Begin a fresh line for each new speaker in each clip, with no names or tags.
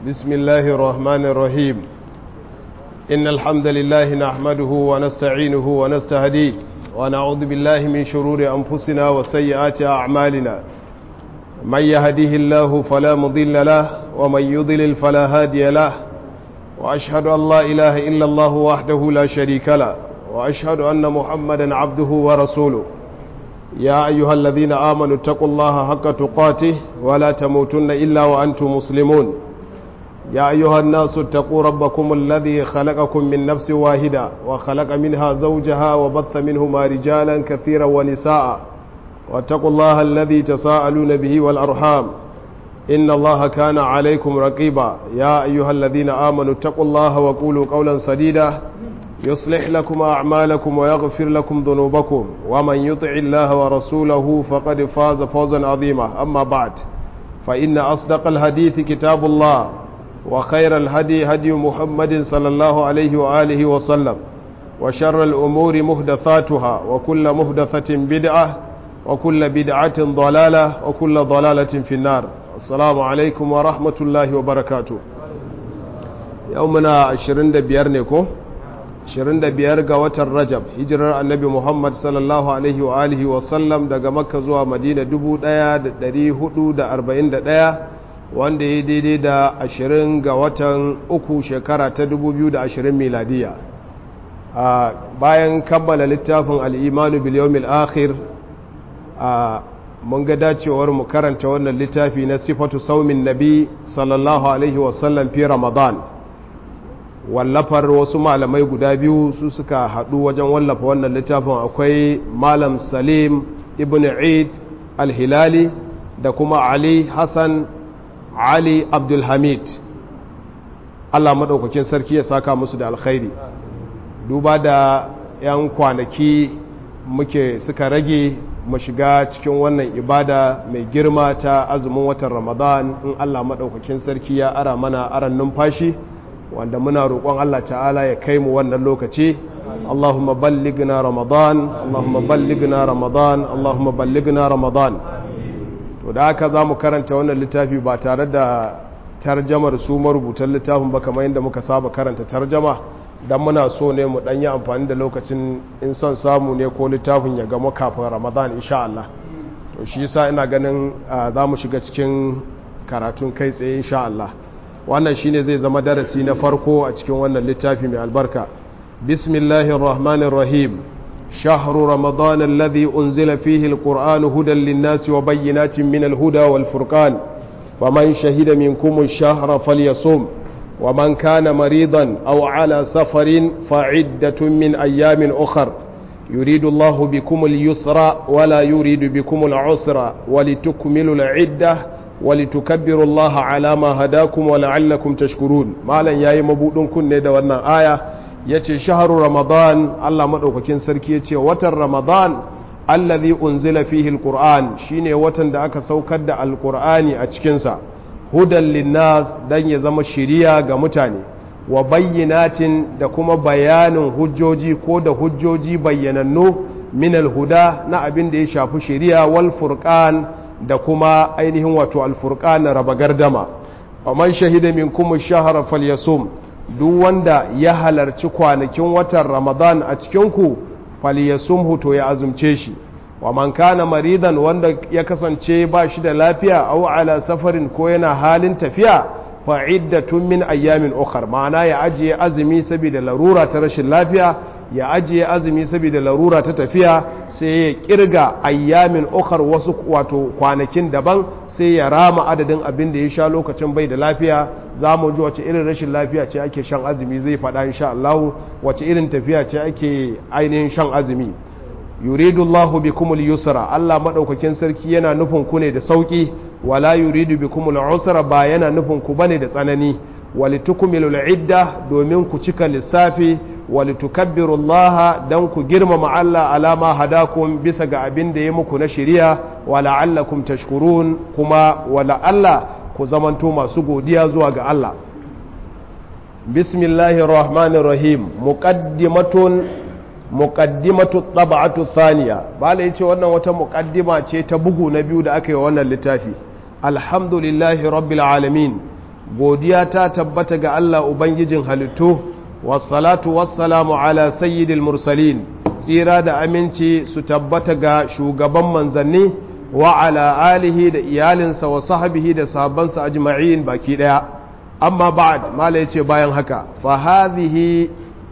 بسم الله الرحمن الرحيم إن الحمد لله نحمده ونستعينه ونستهديه ونعوذ بالله من شرور أنفسنا وسيئات أعمالنا من يهديه الله فلا مضل له ومن يضلل فلا هادي له وأشهد أن لا إله إلا الله وحده لا شريك له وأشهد أن محمدا عبده ورسوله يا أيها الذين آمنوا اتقوا الله حق تقاته ولا تموتن إلا وأنتم مسلمون يا أيها الناس اتقوا ربكم الذي خلقكم من نفس واحدة وخلق منها زوجها وبث منهما رجالا كثيرا ونساء واتقوا الله الذي تساءلون به والأرحام إن الله كان عليكم رقيبا يا أيها الذين آمنوا اتقوا الله وقولوا قولا سديدا يصلح لكم أعمالكم ويغفر لكم ذنوبكم ومن يطع الله ورسوله فقد فاز فوزا عظيما أما بعد فإن أصدق الحديث كتاب الله وخير الهدي هدي محمد صلى الله عليه وآله وسلم وشر الأمور مهدثاتها وكل مهدثة بدعة وكل بدعة ضلالة وكل ضلالة في النار السلام عليكم ورحمة الله وبركاته يومنا عشرين بيرنكم 25 ga watan rajab hijirar annabi muhammad sallallahu alaihi wa alihi wa sallam daga makka zuwa madina 1441 wanda ya daidai da 20 ga watan uku shekara ta 2020 miladiya a bayan kammala littafin al'imanu biliyomil akhir a mun ga dacewar mu karanta wannan littafi na sifatu saumin nabi sallallahu alaihi wasallam fi ramadan wallafar wasu malamai guda biyu su suka haɗu wajen wallafa wannan littafin akwai malam salim ibn eid al-hilali da kuma ali hassan ali abdulhamid allah maɗaukakin sarki ya saka musu da alkhairi duba da 'yan kwanaki muke suka rage mu shiga cikin wannan ibada mai girma ta azumin watan ramadan in allah maɗaukakin sarki ya ara mana aran numfashi wanda muna roƙon Allah ta'ala ya kai mu wannan lokaci Allahumma ballighna Ramadan Allahumma ballighna Ramadan Allahumma ballighna Ramadan to da haka zamu karanta wannan littafi ba tare da tarjamar su marubutan littafin ba kamar yadda muka saba karanta tarjama dan muna so ne mu dan yi amfani da lokacin in son samu ne ko littafin ya gama kafin Ramadan insha Allah to shi yasa ina ganin zamu shiga cikin karatun kai tsaye insha Allah wannan shine zai zama darasi na farko a cikin wannan littafi mai albarka bismillahir rahmanir rahim shahru ramadan alladhi unzila fihi alquran hudan lin-nasi wa bayyinatin min al-huda wal-furqan faman shahida minkum ash-shahra falyasum ومن كان مريضا أو على سفر فعدة من أيام أخر يريد الله بكم اليسر ولا يريد بكم العسر ولتكملوا العدة walitukabbiru Allah ala ma hadakum wa la'allakum tashkurun malan yayi mabudin kunne da wannan aya yace shahru ramadan Allah madaukakin sarki yace watan ramadan allazi unzila fihi alquran shine watan da aka saukar da alqurani a cikin sa hudan linnas dan ya zama shiriya ga mutane wa bayyinatin da kuma bayanin hujjoji ko da hujjoji bayyanannu min alhuda na abin da ya shafi shiriya wal furqan da kuma ainihin wato alfurqan raba gardama man shahida minkum ash-shahra falyasum duk wanda ya halarci kwanakin watan ramadan a cikin ku falyasumhu to ya azumce shi wa man kana maridan wanda ya kasance ba shi da lafiya aw ala safarin ko yana halin tafiya fa iddatun min ayyamin ukhra ma'ana ya ajiye azumi saboda larura ta rashin lafiya ya ajiye azumi saboda larura ta tafiya sai ya kirga ayyamin ukar wasu wato kwanakin daban sai ya rama adadin abin da ya sha lokacin bai da lafiya za mu ji wace irin rashin lafiya ce ake shan azumi zai faɗa insha Allah wace irin tafiya ce ake ainihin shan azumi yuridu Allahu bikumul yusra Allah madaukakin sarki yana nufin ku ne da sauki wala yuridu bikumul usra ba yana nufin ku bane da tsanani walitukmilul idda domin ku cika lissafi walitukabbiru Allah dan ku girmama Allah alama hadakum bisa ga abin da ya muku na shari'a wa la'allakum tashkurun kuma wala Allah ku zamanto masu godiya zuwa ga Allah bismillahir rahmanir rahim muqaddimatun muqaddimatu tab'atu thaniya bala yace wannan wata muqaddima ce ta bugu na biyu da aka yi wannan littafi alhamdulillahi rabbil alamin godiya ta tabbata ga Allah ubangijin halittu wassalatu wassalamu ala sayyidil mursalin tsira da aminci su tabbata ga shugaban manzanni wa ala alihi da iyalinsa wa sahbihi da sahabbansa ajma'in baki daya amma ba'd mala yace bayan haka fa hadhihi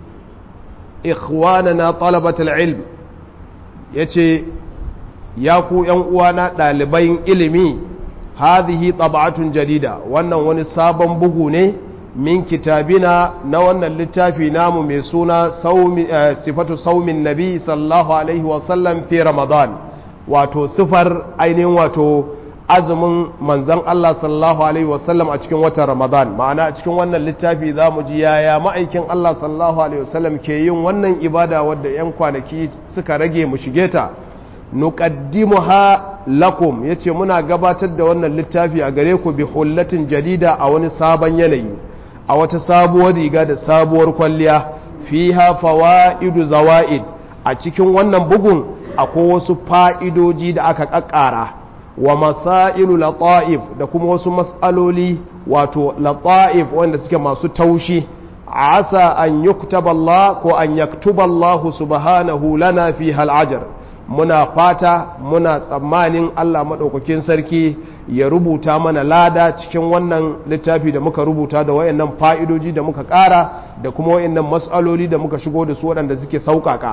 ikhwanana talabatul ilm yace ya ku yan uwana ɗaliban ilimi hadhihi tab'atun jadida wannan wani sabon bugu ne min kitabina na wannan littafi namu mai suna sifatu saumin nabi sallallahu alaihi wasallam fi ramadan wato sifar ainihin wato azumin manzan Allah sallallahu alaihi wasallam a cikin watan ramadan ma'ana a cikin wannan littafi za mu ji yaya ma'aikin Allah sallallahu alaihi wasallam ke yin wannan ibada wadda 'yan kwanaki suka rage mu shige ta nuqaddimuha lakum yace muna gabatar da wannan littafi a gare ku bi hullatin jadida a wani sabon yanayi a wata sabuwar riga da sabuwar kwalliya fiha fawaidu zawaid a cikin wannan bugun akwai wasu fa'idoji da aka kakkara wa masailu lata'if da kuma wasu mas'aloli wato lata'if wanda suke masu taushi asa an yuktaba Allah ko an yaktuba Allah subhanahu lana fi hal ajr muna fata muna tsammanin Allah maɗaukakin sarki ya rubuta mana lada cikin wannan littafi da muka rubuta da wayannan fa'idoji da muka ƙara da kuma wayannan matsaloli da muka shigo da su waɗanda suke sauƙaƙa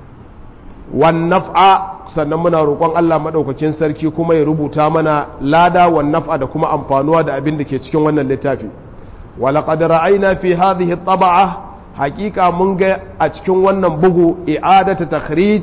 wan naf'a sannan muna roƙon Allah maɗaukakin sarki kuma ya rubuta mana lada wan naf'a da kuma amfanuwa da abin da ke cikin wannan littafi walaƙad ra'ayna fi hadhihi at haƙiƙa mun ga a cikin wannan bugu i'adatu takhrij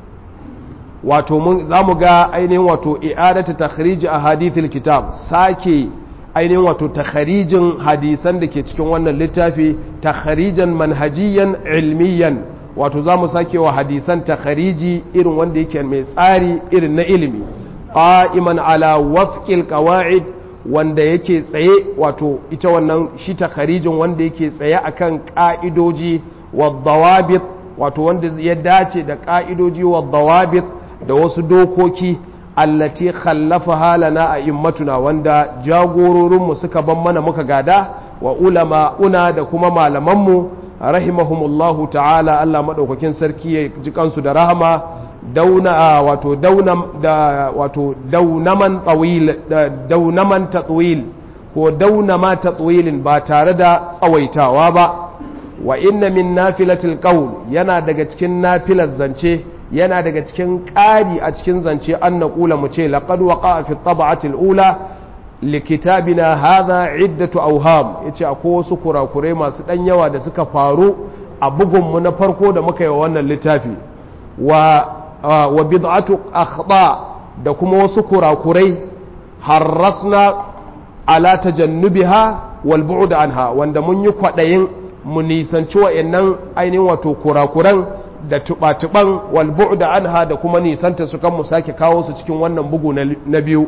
wato mun za mu ga ainihin wato i'adatu takhrij a hadithil kitab sake ainihin wato takharijin hadisan da ke cikin wannan littafi takharijan manhajiyan ilmiyan wato za mu sake wa hadisan takhariji irin wanda yake mai tsari irin na ilimi qa'iman ala wafqil qawaid wanda yake tsaye wato ita wannan shi takharijin wanda yake tsaye akan ka'idoji wa dawabit wato wanda ya dace da ka'idoji wa dawabit da wasu dokoki allati khallafa halana a immatuna wanda jagororinmu suka ban mana muka gada wa ulama una da kuma malamanmu rahimahumullahu ta'ala Allah madaukakin sarki ya ji kansu da rahama dauna wato daunam da wato daunaman tawil daunaman tatwil ko daunama tatwilin ba tare da tsawaitawa ba wa inna min nafilatil qawl yana daga cikin nafilar zance yana daga cikin ƙari a cikin zance an na ƙula mu ce laƙad waƙa fi taba'atil ula likitabina hadha iddatu auham yace akwai wasu kurakurai masu ɗan yawa da suka faru a bugunmu na farko da muka yi wa wannan littafi wa wa bid'atu akhta da kuma wasu kurakurai harrasna ala tajannubiha wal bu'd anha wanda mun yi kwaɗayin mu nisanci wa'annan ainihin wato kurakuran da tuba-tuban walbu da anha da kuma nisanta su kan mu sake kawo su cikin wannan bugu na biyu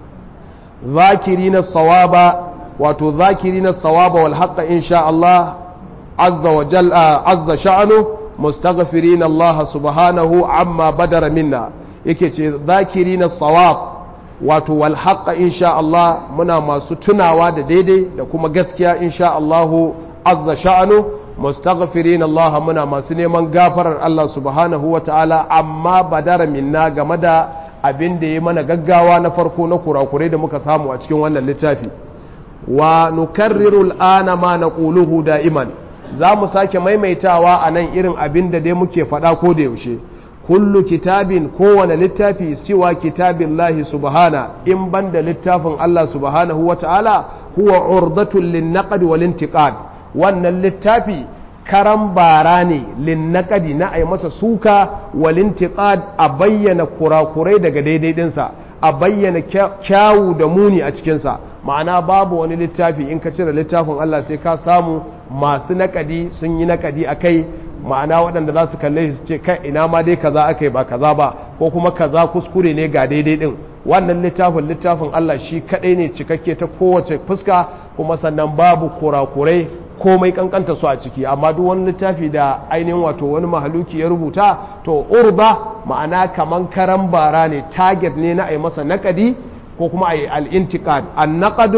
zakiri na sawaba wato zakiri na sawaba wal haqqa insha Allah azza wa jalla azza sha'anu mustaghfirin Allah subhanahu amma badara minna yake ce zakiri na sawab wato wal haqqa insha Allah muna masu tunawa da daidai da kuma gaskiya insha Allah azza sha'anu mustaghfirin Allah muna masu neman gafarar Allah subhanahu wa ta'ala amma badara minna game da abin da ya mana gaggawa na farko na kurakurai da muka samu a cikin wannan littafi wa nukarriru al'ana ma naquluhu da'iman za mu sake maimaitawa a nan irin abin da dai muke faɗa ko da yaushe kullu kitabin kowane littafi siwa kitabin lahi subhana in banda littafin Allah subhanahu wa ta'ala huwa urdatun lin naqd wal intiqad wannan littafi karan bara ne linnakadi na a yi masa suka walintiƙad a bayyana kurakurai daga daidai ɗinsa a bayyana kyawu da muni a cikinsa ma'ana babu wani littafi in ka cire littafin Allah sai ka samu masu nakadi sun yi nakadi a kai ma'ana waɗanda za su kalle su ce kai ina ma dai kaza aka yi ba kaza ba ko kuma kaza kuskure ne ga daidai ɗin wannan littafin littafin Allah shi kaɗai ne cikakke ta kowace fuska kuma sannan babu kurakurai komai kankanta su a ciki amma duk wani littafi da ainihin wato wani mahaluki ya rubuta to urba ma'ana kaman karan bara ne target ne na a yi masa nakadi ko kuma a yi al'intikad an naƙadu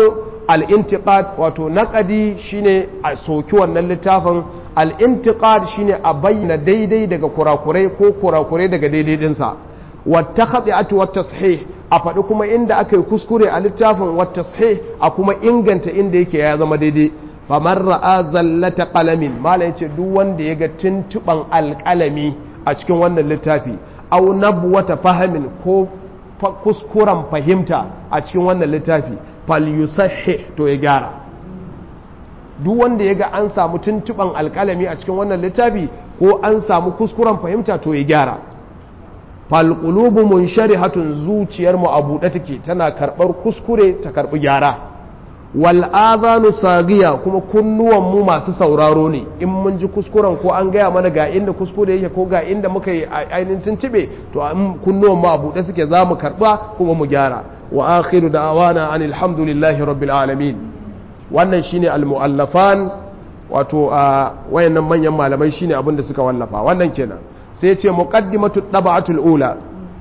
al-intiqad wato naqadi shine a soki wannan littafin al-intiqad shine a bayyana daidai daga kurakurai ko kurakurai daga daidai dinsa wata khati'atu wat tashih a faɗi kuma inda aka yi kuskure a littafin wat tashih a kuma inganta inda yake ya zama daidai famar ra'a zallata qalamin mala yace duk wanda ya ga tuntuban alƙalami a cikin wannan littafi aw nabwata fahamin ko kuskuren fahimta a cikin wannan littafi fal yusahhi to ya gyara duk wanda ya ga an samu tuntuban alƙalami a cikin wannan littafi ko an samu kuskuren fahimta to ya gyara falƙulubu mun hatun zuciyar mu a buɗe take tana karɓar kuskure ta karɓi gyara wal'azanu sagiya kuma kunnuwan mu masu sauraro ne in mun ji kuskuren ko an gaya mana ga inda kuskure yake ko ga inda muka yi ainihin tuntube to kunnuwan mu a buɗe suke za mu karɓa kuma mu gyara wa akhiru da'awana an alhamdulillahi rabbil alamin wannan shine al-mu'allafan wato a wayannan manyan malamai shine abin da suka wallafa wannan kenan sai ce muqaddimatu tab'atul ula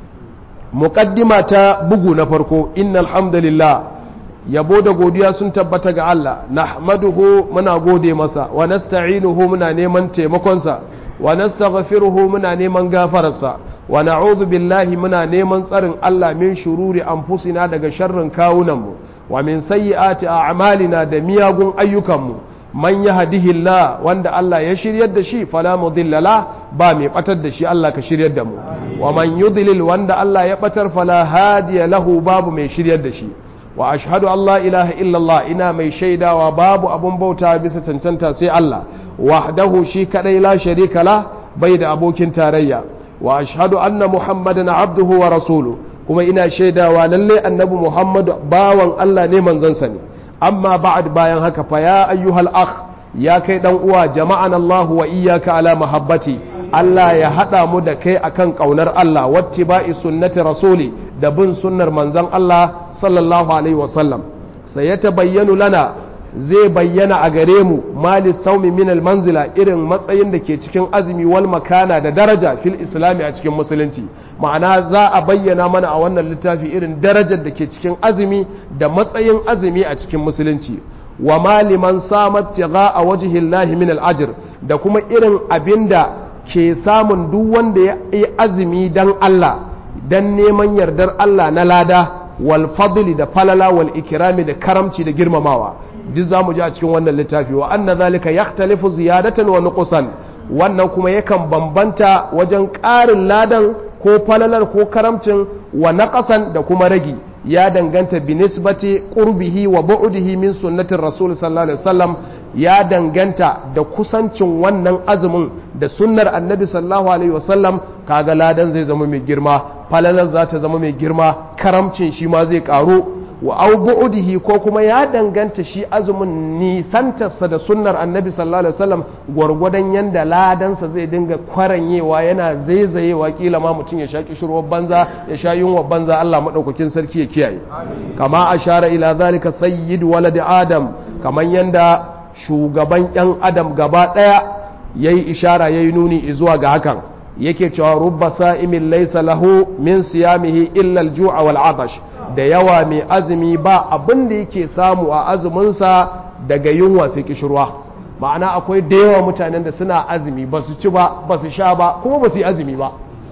muqaddima ta bugu na farko innal hamdalillah yabo da godiya sun tabbata ga Allah nahmaduhu muna gode masa wa nasta'inuhu muna neman taimakonsa wa nastaghfiruhu muna neman gafararsa wa na'udhu billahi muna neman tsarin Allah min shururi anfusina daga sharrin kawunanmu wa min sayyiati a'malina da miyagun ayyukanmu man yahdihillah wanda Allah ya shiryar da shi fala mudilla la ba mai batar da shi Allah ka shiryar da mu wa man yudlil wanda Allah ya batar fala hadiya lahu babu mai shiryar da shi wa ashhadu an la ilaha illallah ina mai shaidawa babu abun bauta bisa cancanta sai Allah wahdahu shi kadai la sharika la bai da abokin tarayya wa ashhadu anna muhammadan abduhu wa rasuluhu kuma ina shaidawa lalle annabi muhammadu bawan Allah ne manzansa ne amma ba'ad bayan haka fa ya ayyuhal akh ya kai dan uwa jama'an Allah wa iyyaka ala mahabbati Allah ya hada mu da kai akan kaunar Allah wattiba'i sunnati rasuli da bin sunnar manzon Allah sallallahu alaihi wasallam sai ya tabayyanu lana zai bayyana a gare mu mali saumi min manzila irin matsayin da ke cikin azumi wal makana da daraja fil islami a cikin musulunci ma'ana za a bayyana mana a wannan littafi irin darajar da ke cikin azumi da matsayin azumi a cikin musulunci wa maliman samat tiga a wajihin lahi min al'ajir da kuma irin abinda ke samun duk wanda ya yi azumi dan Allah dan neman yardar Allah na lada wal fadli da falala wal ikirami da karamci da girmamawa duk za mu ji a cikin wannan littafi wa anna zalika yakhtalifu ziyadatan wa nuqsan wannan kuma yakan bambanta wajen ƙarin ladan ko falalar ko karamcin wa naqasan da kuma ragi ya danganta bi nisbati qurbihi wa bu'dihi min sunnatir rasul sallallahu alaihi wasallam ya danganta da kusancin wannan azumin da sunnar annabi sallallahu alaihi wasallam kaga ladan zai zama mai girma falalar za ta zama mai girma karamcin shi ma zai karu wa au bu'dihi ko kuma ya danganta shi azumin nisantarsa da sunnar annabi sallallahu alaihi wasallam gwargwadon yanda ladansa zai dinga kwaranyewa yana zaizayewa kila ma mutum ya sha kishirwar banza ya sha yunwa banza Allah madaukakin sarki ya kiyaye kama ashara ila zalika sayyid walad adam kaman yanda shugaban yan adam gaba daya yayi ishara yayi nuni zuwa ga hakan yake cewa rubba sa'imin laysa lahu min siyamihi illa al-ju'a wal 'atash da yawa mai azumi ba abin da yake samu a azuminsa daga yunwa sai kishirwa ma'ana akwai da yawa mutanen da suna azumi ba su ci ba ba su sha ba kuma ba su yi azumi ba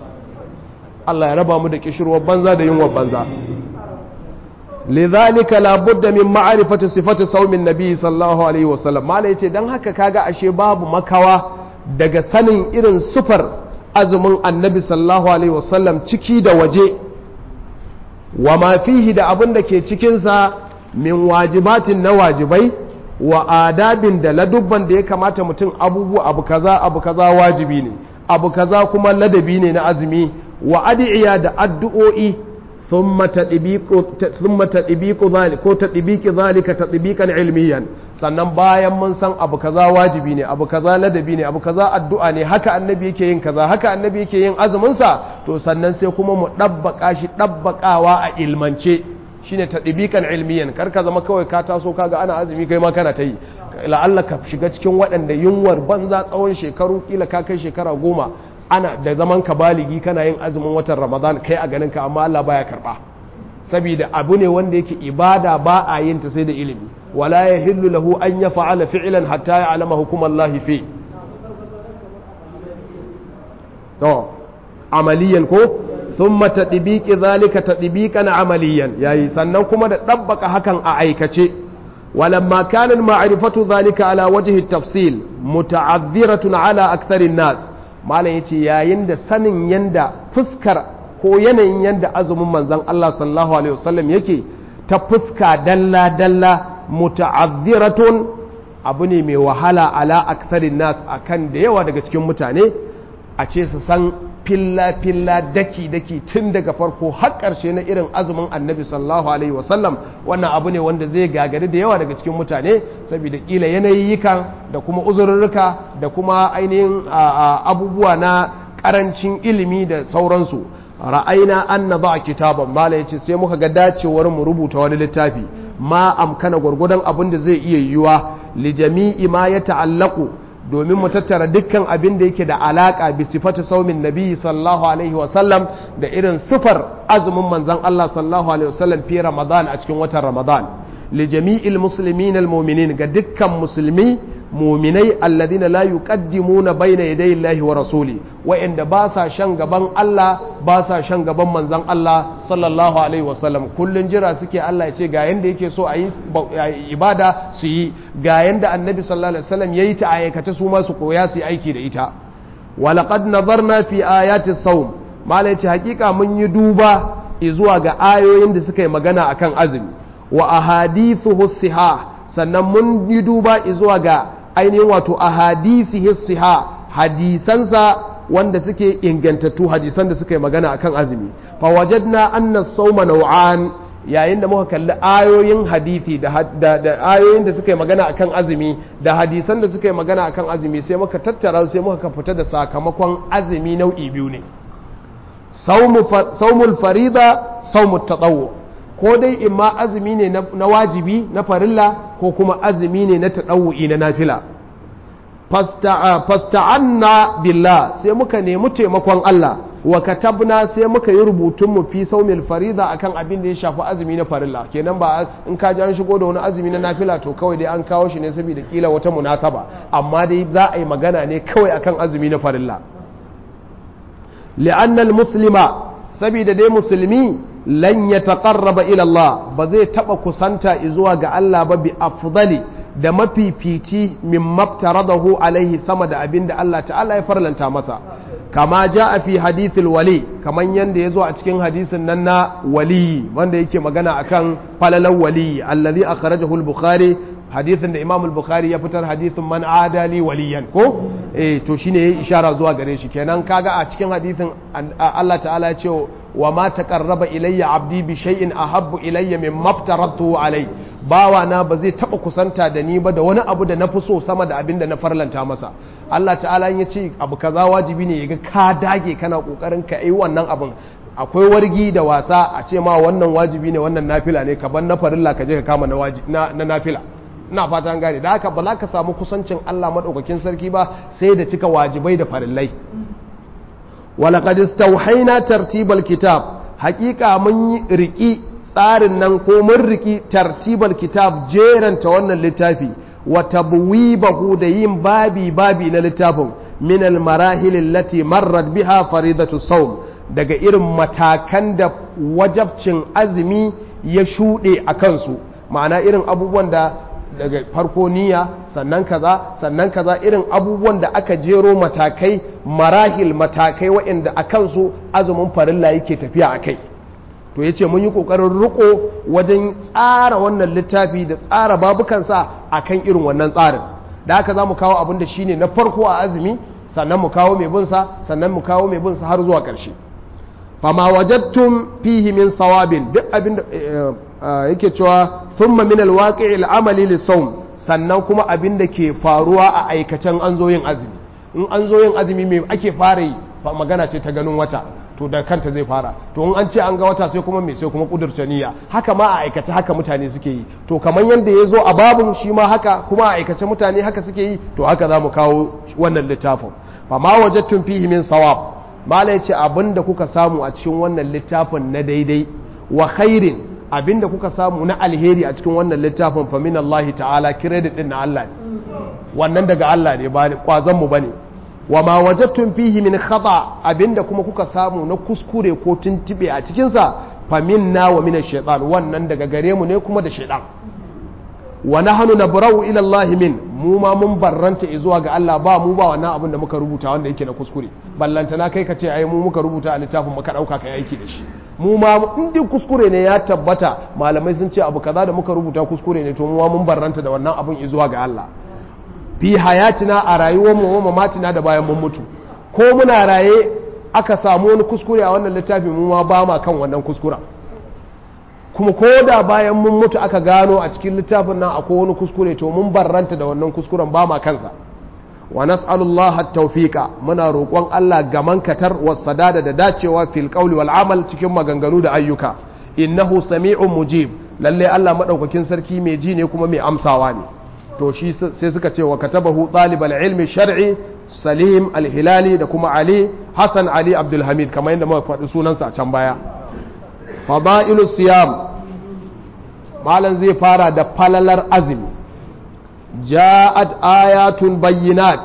Allah ya raba mu da kishirwar banza da yunwa banza lidhalika la budda min ma'rifati sifati saumin nabi sallallahu alaihi wasallam mala yace dan haka kaga ashe babu makawa daga sanin irin sufar azumin annabi sallallahu alaihi wasallam ciki da waje wa ma fihi da abin da ke cikinsa min wajibatin na wajibai wa adabin da ladubban da ya kamata mutum abubuwa abu kaza abu kaza wajibi ne abu kaza kuma ladabi ne na azumi wa adi'iya da addu'o'i thumma tadbiqu zalika ko tadbiqi zalika tadbiqan ilmiyan sannan bayan mun san abu kaza wajibi ne abu kaza ladabi ne abu kaza addu'a ne haka annabi yake yin kaza haka annabi yake yin azumin sa to sannan sai kuma mu dabbaka shi dabbakawa a ilmance shine tadbiqan ilmiyan kar ka zama kawai ka taso kaga ana azumi kai ma kana ta yi la'alla ka shiga cikin waɗanda yunwar banza tsawon shekaru kila ka kai shekara goma ana da zaman ka baligi kana yin azumin watan ramadan kai a ganin ka amma Allah baya karba saboda abu ne wanda yake ibada ba a yin ta sai da ilimi wala yahillu lahu an yaf'ala fi'lan hatta ya'lama hukumallahi fi to amaliyan ko thumma tadbiqi zalika tadbiqan amaliyan yayi sannan kuma da dabbaka hakan a aikace ولما كان المعرفة ذلك على وجه التفصيل متعذرة على أكثر الناس ما لا يتي يا يند سنن يند فسكر ko yanayin yadda azumin manzan Allah sallallahu alaihi wasallam yake ta fuska dalla dalla muta'azziratun abu ne mai wahala ala aktharin nas akan da yawa daga cikin mutane a ce su san filla filla daki daki tun daga farko har ƙarshe na irin azumin annabi sallallahu alaihi wasallam wannan abu ne wanda zai gagari da yawa daga cikin mutane saboda kila yanayikan da kuma uzurruka da kuma ainihin abubuwa na ƙarancin ilimi da sauransu ra'ayina an na za a kitaban mala yace sai muka ga dacewar mu rubuta wani littafi ma amkana gwargwadon abin da zai iya yiwuwa li jami'i ma ya ta'allaku domin mu tattara dukkan abin da yake da alaka bi sifati saumin nabi sallallahu alaihi wasallam da irin sifar azumin manzon Allah sallallahu alaihi wasallam fi ramadan a cikin watan ramadan li jami'il muslimin almu'minin ga dukkan musulmi muminai alladina la yuqaddimuna bayna yaday Allahi wa rasuli wa'inda ba sa shan gaban Allah ba sa shan gaban manzon Allah sallallahu alaihi wasallam kullun jira suke Allah ya ce ga yanda yake so a yi ibada su yi ga yanda annabi sallallahu alaihi wasallam yayi ta ayyakata su ma su koya su yi aiki da ita wa laqad nazarna fi ayati sawm mala yace hakika mun yi duba zuwa ga ayoyin da suka yi magana akan azumi wa ahadithu sihah sannan mun yi duba zuwa ga ainihin wato a hadisi hissiha hadisansa wanda suke ingantattu hadisan da suka yi magana akan azumi fa wajadna anna sawma naw'an yayin da muka kalli ayoyin hadisi da, ayoyin da suka yi magana akan azumi da hadisan da suka yi magana akan azumi sai muka tattara sai muka fita da sakamakon azumi nau'i biyu ne saumul farida saumut tatawwu ko dai imma azumi ne na wajibi na farilla ko kuma azumi ne na taɗawu'i na nafila fasta'anna billah sai muka nemi taimakon Allah wa katabna sai muka yi rubutun mu fi saumil farida akan abin da ya shafi azumi na farilla kenan ba in ka ji an shigo da wani azumi na nafila to kawai dai an kawo shi ne saboda kila wata munasaba amma dai za a yi magana ne kawai akan azumi na farilla li'anna muslima saboda dai musulmi lan ya taƙarraba ilallah ba zai taɓa kusanta zuwa ga Allah ba bi afdali da mafifici min maftaradahu alaihi sama da abin da Allah ta'ala ya farlanta masa kama ja a fi hadithul wali kaman yanda ya zo a cikin hadisin nan na wali wanda yake magana akan falalan wali allazi akhrajahu al-bukhari hadithin da imam al-bukhari ya fitar hadithin man adali waliyan ko eh to shine yayi ishara zuwa gare shi kenan kaga a cikin hadithin Allah ta'ala ya ce wa ma taqarraba ilayya abdi bi shay'in ahabbu ilayya mimma aftaratu alai bawa na ba zai taba kusanta da ni ba da wani abu da na fi so sama da abin da na farlanta masa Allah ta'ala ya ce abu kaza wajibi ne yaga ka dage kana kokarin ka yi wannan abin akwai wargi da wasa a ce ma wannan wajibi ne wannan nafila ne ka ban na farilla ka je ka kama na na nafila ina fata an gane da haka ba za ka samu kusancin Allah madaukakin sarki ba sai da cika wajibai da farillai walaqad istawhayna tartibal kitab haƙiƙa mun yi riki tsarin nan ko mun riki tartibal kitab jeranta wannan littafi wa tabwibahu da yin babi babi na littafin min al marahil allati marrat biha faridatu sawm daga irin matakan da wajabcin azumi ya shuɗe a kansu ma'ana irin abubuwan da daga farko niyya sannan kaza sannan kaza irin abubuwan da aka jero matakai marahil matakai waɗanda a kansu azumin farilla yake tafiya a kai to ya ce mun yi ƙoƙarin riko wajen tsara wannan littafi da tsara babukansa a kan irin wannan tsarin da haka za mu kawo abin da shine na farko a azumi sannan mu kawo mai binsa sannan mu kawo mai binsa har zuwa ƙarshe fama wajattum fihi min sawabin duk abin da yake cewa thumma min alwaqi'i al'amali lisawm sannan kuma abin da ke faruwa a aikacen an zo yin azumi in an zo yin azumi me ake fara yi magana ce ta ganin wata to da kanta zai fara to in an ce an ga wata sai kuma me sai kuma kudurce niyya haka ma a aikace haka mutane suke yi to kamar yadda ya zo a babun shi ma haka kuma a aikace mutane haka suke yi to haka za mu kawo wannan littafin fa ma wajadtum fihi min sawab mala yace abinda kuka samu a cikin wannan littafin na daidai wa khairin abinda kuka samu na alheri a cikin wannan littafin fa min Allah ta'ala credit din na Allah ne wannan daga Allah ne ba kwazon mu bane wa ma wajadtum fihi min khata abinda kuma kuka samu na kuskure ko tuntube a cikin sa fa minna wa min ash-shaytan wannan daga gare mu ne kuma da shaytan wa nahnu nabra'u ila Allah min mu ma mun barranta zuwa ga Allah ba mu ba wannan abin da muka rubuta wanda yake na kuskure ballanta na kai ka ce ai mu muka rubuta a littafin muka dauka kai aiki da shi mu ma in dai kuskure ne ya tabbata malamai sun ce abu kaza da muka rubuta kuskure ne to mu ma mun barranta da wannan abin zuwa ga Allah fi hayatina a rayuwar mu wa mamatina da bayan mun mutu ko muna raye aka samu wani kuskure a wannan littafi mu ma ba ma kan wannan kuskuren kuma ko da bayan mun mutu aka gano a cikin littafin nan akwai wani kuskure to mun barranta da wannan kuskuren ba ma kansa wa nas'alullaha at-tawfiqa muna roƙon Allah gaman katar wasadada da dacewa fil qawli wal amal cikin maganganu da ayyuka innahu sami'un mujib lalle Allah madaukakin sarki mai ji ne kuma mai amsawa ne to shi sai suka ce wa katabahu talibal ilmi shar'i salim al-hilali da kuma ali hasan ali abdul hamid kamar yadda muka faɗi sunansa a can baya fada'ilu siyam malam zai fara da falalar azumi ja'at ayatun bayyinat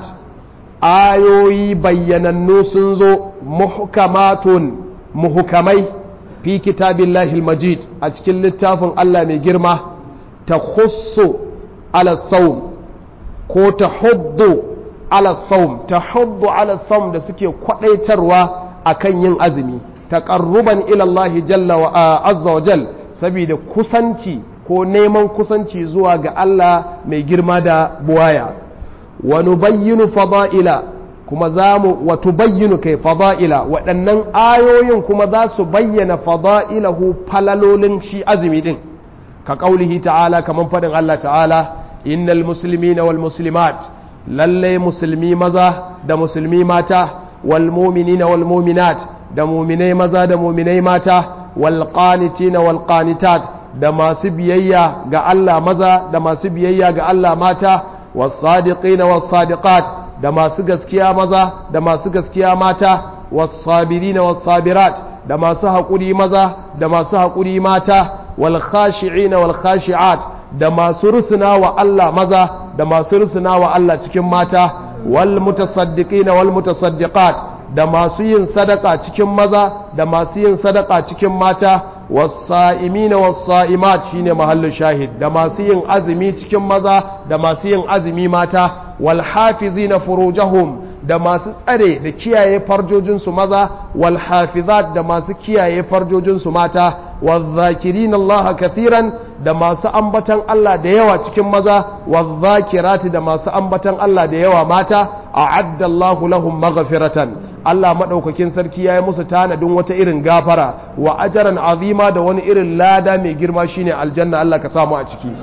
ayoyi bayyanannu sun zo muhkamatun muhukamai fi kitabillahi majid a cikin littafin Allah mai girma ta khussu ala saum ko ta huddu ala saum ta huddu ala saum da suke kwadaitarwa akan yin azumi taqarruban ila Allah jalla wa azza wa jal saboda kusanci ko neman kusanci zuwa ga Allah mai girma da buwaya wa nubayyinu fada'ila kuma za mu wa tubayyinu kai fada'ila waɗannan ayoyin kuma za su bayyana fada'ilahu falalolin shi azumi din ka ƙaulihi ta'ala kamar faɗin Allah ta'ala innal muslimina wal muslimat lalle musulmi maza da musulmi mata wal mu'minina wal mu'minat da mu'minai maza da mu'minai mata wal qanitina wal qanitat da masu biyayya ga Allah maza da masu biyayya ga Allah mata was-sadiqina was-sadiqat da masu gaskiya maza da masu gaskiya mata was-sabirina was-sabirat da masu haƙuri maza da masu haƙuri mata wal khashi'ina wal khashi'at da masu rusuna wa Allah maza da masu rusuna wa Allah cikin mata wal mutasaddiqina wal mutasaddiqat da masu yin sadaka cikin maza da masu yin sadaka cikin mata wasa'imina wasa'imat shine mahallin shahid da masu yin azumi cikin maza da masu yin azumi mata wal hafizina furujahum da masu tsare da kiyaye farjojinsu maza wal hafizat da masu kiyaye farjojinsu mata wadh-dhakirina Allah kathiran da masu ambatan Allah da yawa cikin maza wadh-dhakirati da masu ambatan Allah da yawa mata a'adda Allahu lahum maghfiratan Allah maɗaukakin sarki ya yi musu tanadin wata irin gafara wa ajaran azima da wani irin lada mai girma shine aljanna Allah ka samu a ciki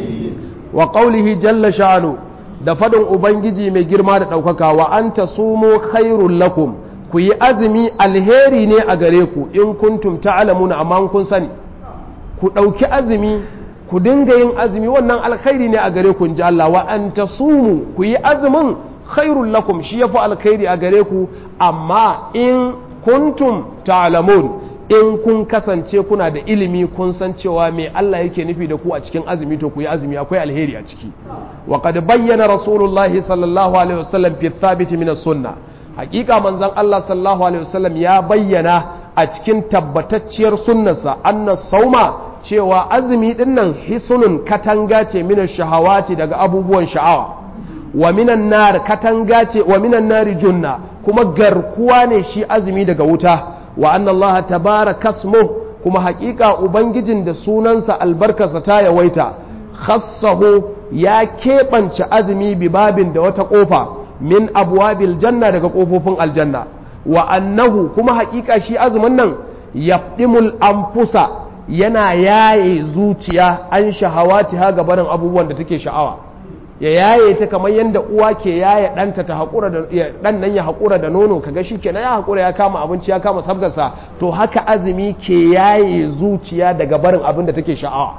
wa qaulihi jalla sha'anu da fadin ubangiji mai girma da ɗaukaka wa anta sumu khairul lakum ku yi azumi alheri ne a gare ku in kuntum ta'lamuna amma kun sani ku ɗauki azumi ku dinga yin azumi wannan alkhairi ne a gare ku in ji Allah wa anta sumu ku yi azumin khairul lakum shi yafi alkhairi a gare ku amma in kuntum ta'lamun in kun kasance kuna da ilimi kun san cewa me Allah yake nufi da ku a cikin azumi to ku yi azumi akwai alheri a ciki wa qad bayyana rasulullahi sallallahu alaihi wasallam fi thabit min as-sunnah hakika manzon Allah sallallahu alaihi wasallam ya bayyana a cikin tabbatacciyar sunnarsa anna sauma cewa azumi dinnan hisunun katanga ce min shahawati daga abubuwan sha'awa wa minan nar katanga ce wa minan nari junna kuma garkuwa ne shi azumi daga wuta wa anna Allah tabaraka ismuh kuma hakika ubangijin da sunansa albarkarsa ta yawaita khassahu ya keɓance azumi bi babin da wata ƙofa min abwabil janna daga ƙofofin aljanna wa annahu kuma hakika shi azumin nan yafdimul anfusa yana yaye zuciya an shahawati ha gabanin abubuwan da take sha'awa ya yaye ta kamar yadda uwa ke yaye ɗanta ta haƙura da ɗan nan ya haƙura da nono kaga shi kenan ya haƙura ya kama abinci ya kama sabgarsa to haka azumi ke yaye zuciya daga barin abin da take sha'awa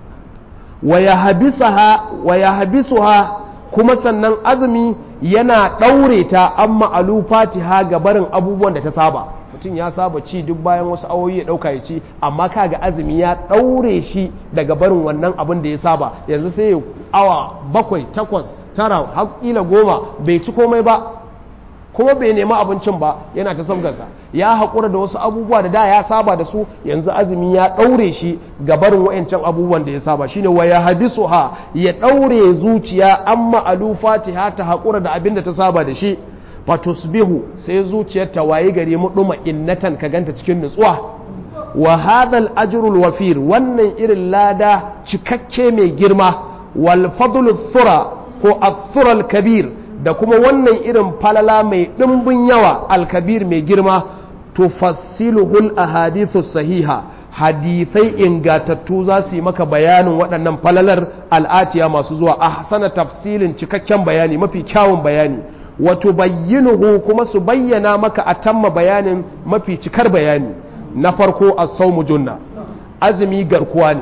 wa ya habisuha kuma sannan azumi yana ɗaure ta an ma'alufati ha ga barin abubuwan da ta saba mutum ya saba ci duk bayan wasu awoyi ya dauka ya ci amma kaga azumi ya daure shi daga barin wannan abin da ya saba yanzu sai ya awa bakwai takwas tara har kila goma bai ci komai ba kuma bai nemi abincin ba yana ta sabgarsa ya haƙura da wasu abubuwa da da ya saba da su yanzu azumi ya ɗaure shi ga barin wa'ancan abubuwan da ya saba shine wa ya hadisu ha ya ɗaure zuciya an ma'alu fatiha ta haƙura da abin da ta saba da shi fatusbihu sai zuciyar ta wayi gari muɗuma innatan ka ganta cikin nutsuwa wa hadal ajrul wafir wannan irin lada cikakke mai girma wal fadlu thura ko athural kabir da kuma wannan irin falala mai ɗimbin yawa alkabir mai girma tufassiluhul ahadithu sahiha hadithai ingatattu za su yi maka bayanin waɗannan falalar al'atiya masu zuwa a hasana tafsilin cikakken bayani mafi kyawun bayani wato bayyinuhu kuma su bayyana maka a tamma bayanin mafi cikar bayani na farko a saumu junna azumi garkuwa ne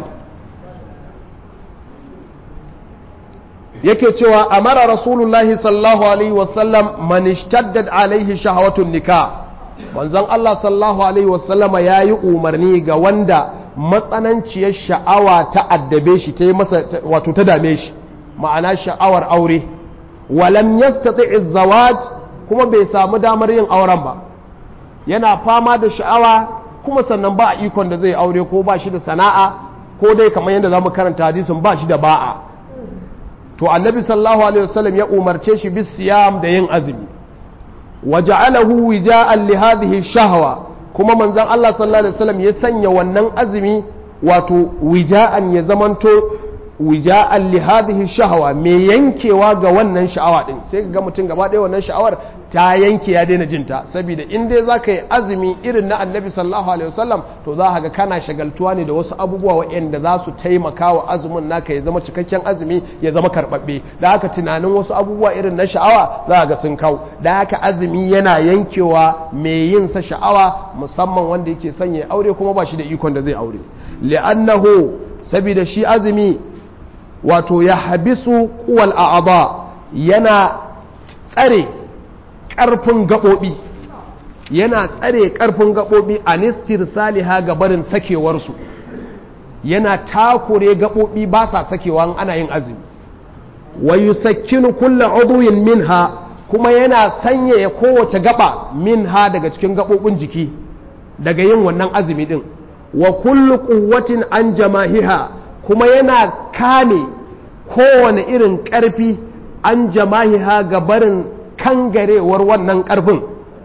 yake cewa amara rasulullahi sallallahu alaihi wasallam man ishtaddat alaihi shahawatun nikah manzon Allah sallallahu alaihi wasallama yayi umarni ga wanda matsananciyar sha'awa ta addabe shi ta yi masa wato ta dame shi ma'ana sha'awar aure walam yastati zawaj kuma bai samu damar yin auren ba yana fama da sha'awa kuma sannan ba a ikon da zai aure ko ba shi da sana'a ko dai kamar yadda zamu karanta hadisin ba shi da ba'a to annabi sallallahu alaihi wasallam ya umarce shi bis siyam da yin azumi waja'alahu wija'an li hadhihi shahwa kuma manzon Allah sallallahu alaihi wasallam ya sanya wannan azumi wato wija'an ya zamanto wija'an li hadhihi shahwa me yankewa ga wannan sha'awa din sai ga mutum gaba ɗaya wannan sha'awar ta yanke ya daina jinta saboda in dai zaka yi azumi irin na annabi sallallahu alaihi wasallam to za ga kana shagaltuwa ne da wasu abubuwa waɗanda za su taimaka wa azumin naka ya zama cikakken azumi ya zama karɓaɓɓe da haka tunanin wasu abubuwa irin na sha'awa za ga sun kau da haka azumi yana yankewa mai yin sa sha'awa musamman wanda yake sanya aure kuma ba shi da ikon da zai aure li'annahu saboda shi azumi wato ya habisu kuwal a'aba yana tsare ƙarfin gaɓoɓi yana tsare ƙarfin gaɓoɓi a nistir saliha ga barin sakewarsu yana takure gaɓoɓi ba sa sakewa ana yin azumi wa yusakkinu kulla uduyin minha kuma yana sanyaya kowace gaba minha daga cikin gaɓoɓin jiki daga yin wannan azumi ɗin wa kullu quwwatin an jamahiha kuma yana kame kowane irin ƙarfi an jamahiha ga barin kangarewar wannan ƙarfin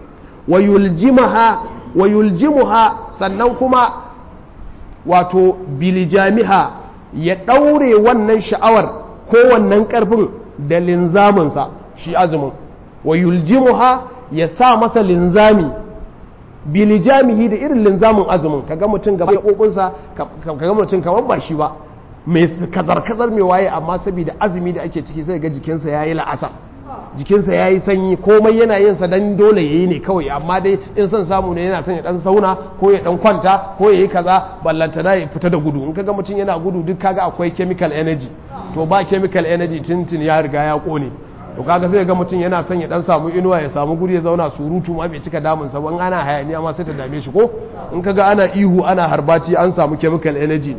wa yuljimuha sannan kuma wato bilijamiha ya ɗaure wannan sha'awar ko wannan ƙarfin da linzaminsa shi azumin wa yuljimuha ya sa masa linzami bilijamihi da irin linzamin azumin kaga mutum gaba ya ƙoƙunsa kaga mutum kamar ba shi ba mai kazar-kazar mai waye amma saboda azumi da ake ciki sai ga jikinsa ya yi la'asar jikinsa ya yi sanyi komai yana yin sa dan dole ya yi ne kawai amma dai in son samu ne yana son ya dan sauna ko ya dan kwanta ko ya yi kaza ballantana ya fita da gudu in kaga mutum yana gudu duk kaga akwai chemical energy to ba chemical energy tintin ya riga ya kone to kaga sai ga mutum yana son ya dan samu inuwa ya samu guri ya zauna surutu ma bai cika damun sa ban ana hayaniya ma sai ta dame shi ko in kaga ana ihu ana harbati an samu chemical energy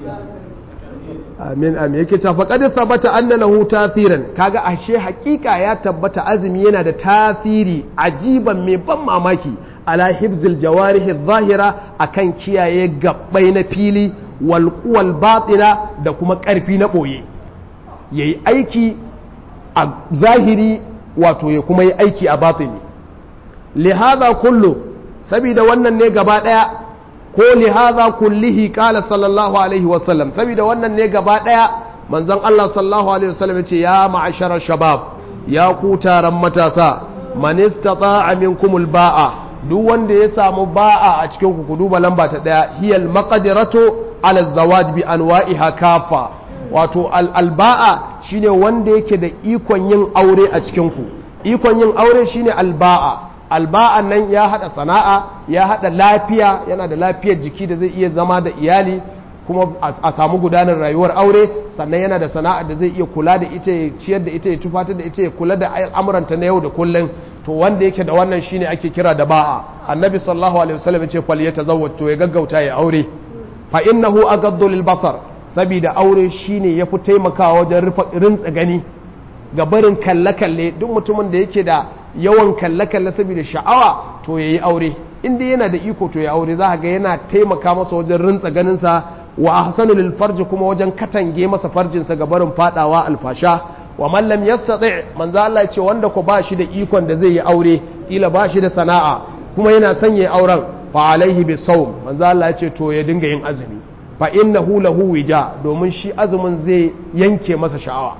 amin amin yake cewa faqad thabata anna lahu tathiran kaga ashe hakika ya tabbata azumi yana da tasiri ajiban mai ban mamaki ala hibzil jawarih adh-dhahira akan kiyaye gabbai na fili wal quwal batina da kuma karfi na boye yayi aiki a zahiri wato ya kuma yi aiki a batini lihadha kullu saboda wannan ne gaba daya ko lihaza kullihi kala sallallahu alaihi wasallam saboda wannan ne gaba daya manzon Allah sallallahu alaihi wasallam ya ce ya ma'ashara shabab ya ku taron matasa man istata'a minkumul ba'a duk wanda ya samu ba'a a cikin ku ku duba lamba ta daya hiyal maqdiratu ala zawaj bi anwa'iha kafa wato al ba'a shine wanda yake da ikon yin aure a cikin ku ikon yin aure shine al ba'a alba'an nan ya hada sana'a ya hada lafiya yana da lafiyar jiki da zai iya zama da iyali kuma a samu gudanar rayuwar aure sannan yana da sana'a da zai iya kula da ita ya ciyar da ita ya tufatar da ita ya kula da al'amuranta na yau da kullum to wanda yake da wannan shine ake kira da ba'a annabi sallallahu alaihi wasallam ce fal yatazawwaj to ya gaggauta ya aure fa innahu aghaddu lil basar saboda aure shine yafi taimakawa wajen rufa rintsa gani ga barin kalle kalle duk mutumin da yake da yawan kalle kalle saboda sha'awa to yayi aure inda yana da iko to ya aure za ga yana taimaka masa wajen rintsa ganin sa wa ahsanu lil farji kuma wajen katange masa farjin sa ga barin fadawa alfasha wa man lam yastati manzo Allah ya ce wanda ko ba shi da ikon da zai yi aure kila ba shi da sana'a kuma yana son yayi auren fa alaihi bi sawm manzo Allah ya ce to ya dinga yin azumi fa innahu lahu wija domin shi azumin zai yanke masa sha'awa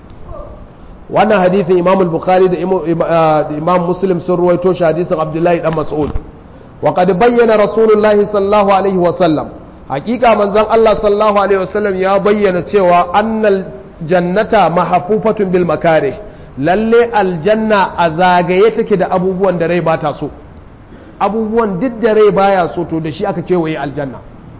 wannan hadithin Imam al-Bukhari da Imam Muslim sun ruwaito shi hadisin Abdullahi dan Mas'ud wa qad bayyana Rasulullahi sallallahu alaihi wa sallam hakika manzon Allah sallallahu alaihi wa sallam ya bayyana cewa annal jannata mahafufatun bil makare lalle aljanna a zagaye take da abubuwan da rai bata so abubuwan duk da rai baya so to da shi aka kewaye aljanna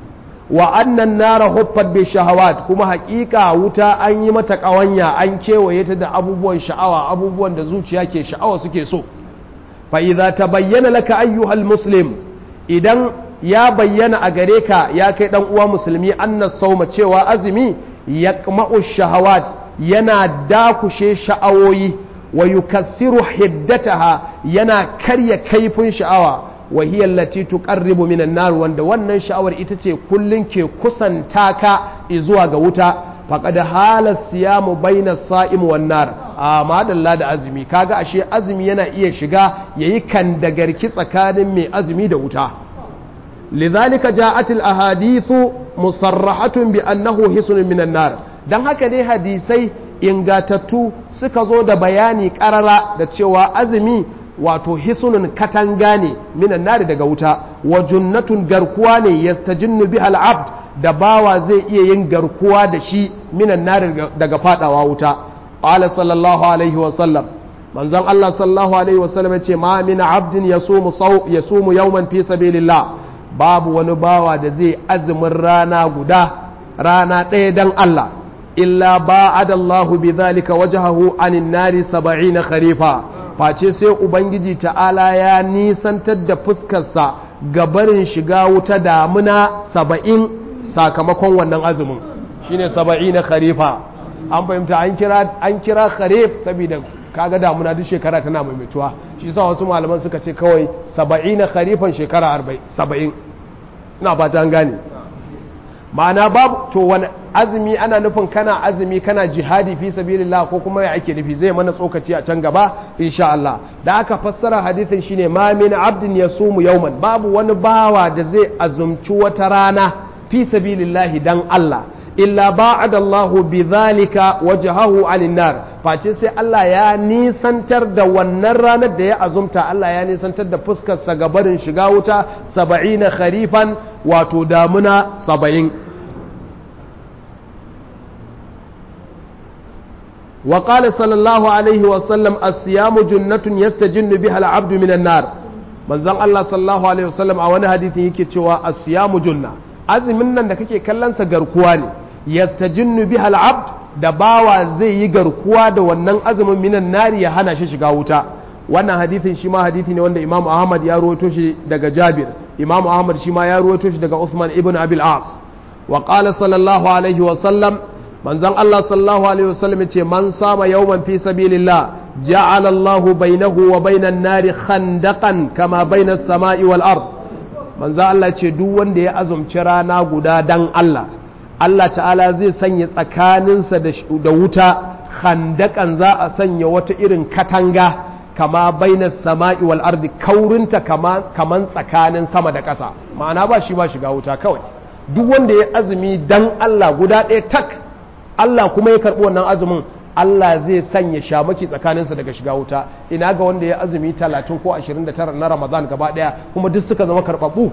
wa annan nara huffat bi shahawat kuma hakika wuta an yi mata kawanya an kewaye ta da abubuwan sha'awa abubuwan da zuciya ke sha'awa suke so fa idza tabayyana laka ayyuhal muslim idan ya bayyana a gare ka ya kai dan uwa musulmi annas sauma cewa azumi yaqma'u shahawat yana dakushe sha'awoyi wa yukassiru hiddataha yana karya kaifin sha'awa wa hiya allati tuqarribu minan nar wanda wannan sha'awar ita ce kullun ke kusanta ka zuwa ga wuta faqad hala siyamu baina sa'im wan nar amma dalla da azumi kaga ashe azumi yana iya shiga yayi kan dagarki tsakanin mai azumi da wuta لذلك جاءت الأحاديث مصرحة بأنه حسن من النار dan haka dai hadisai ingatattu suka zo da bayani karara da cewa azumi wato hisunun katanga ne minan nari daga wuta wa junnatun garkuwa ne yastajinnu biha al-abd da bawa zai iya yin garkuwa da shi minan nari daga fadawa wuta qala sallallahu alaihi wa sallam manzon Allah sallallahu alaihi wa sallam yace ma min abdin yasumu saw yasumu yawman fi sabilillah babu wani bawa da zai azumin rana guda rana ɗaya don Allah illa ba'adallahu bi zalika wajhahu anin nari saba'ina kharifa face sai ubangiji ta'ala ya nisantar da fuskarsa ga barin shiga wuta damuna saba'in sakamakon wannan azumin shine saba'ina kharifa an fahimta an kira an kira kharif saboda kaga damuna duk shekara tana maimaituwa shi sa wasu malaman suka ce kawai saba'ina kharifan shekara saba'in ina fata an gane ma'ana babu to wani azumi ana nufin kana azumi kana jihadi fi sabilillah ko kuma ya ake nufi zai mana tsokaci a can gaba insha Allah da aka fassara hadithin shine ma min abdin yasumu yawman babu wani bawa da zai azumci wata rana fi sabilillah dan Allah illa ba'ada Allahu bidhalika wajhahu 'anil nar face sai Allah ya nisantar da wannan ranar da ya azumta Allah ya nisantar da fuskar sa ga barin shiga wuta 70 kharifan wato damuna 70 wa qala sallallahu alaihi wa sallam as-siyamu junnatun yastajinnu biha al-'abdu minan nar manzon Allah sallallahu alaihi wa sallam a wani hadisi yake cewa as-siyamu junna azumin nan da kake kallon sa garkuwa ne yastajinnu biha al-abd da bawa zai yi garkuwa da wannan azumin minan nari ya hana shi shiga wuta wannan hadithin shi ma hadithi ne wanda Imam Ahmad ya ruwaito shi daga Jabir Imam Ahmad shi ma ya ruwaito shi daga Uthman ibn Abil As wa qala sallallahu alaihi wa sallam manzon Allah sallallahu alaihi wa sallam yace man sama yawman fi sabilillah ja'ala Allahu bainahu wa bainan nari khandaqan kama bainas sama'i wal ard manzon Allah ce duk wanda ya azumci rana guda dan Allah Allah ta'ala zai sanya tsakaninsa da wuta handakan za a sanya wata irin katanga kama bainas sama'i wal ardi kaurinta kama kaman tsakanin sama da ƙasa ma'ana ba shi ba shiga wuta kawai duk wanda ya azumi dan Allah guda ɗaya tak Allah kuma ya karɓi wannan azumin Allah zai sanya shamaki tsakaninsa daga shiga wuta ina ga wanda ya azumi 30 ko 29 na Ramadan gaba ɗaya kuma duk suka zama karɓaɓɓu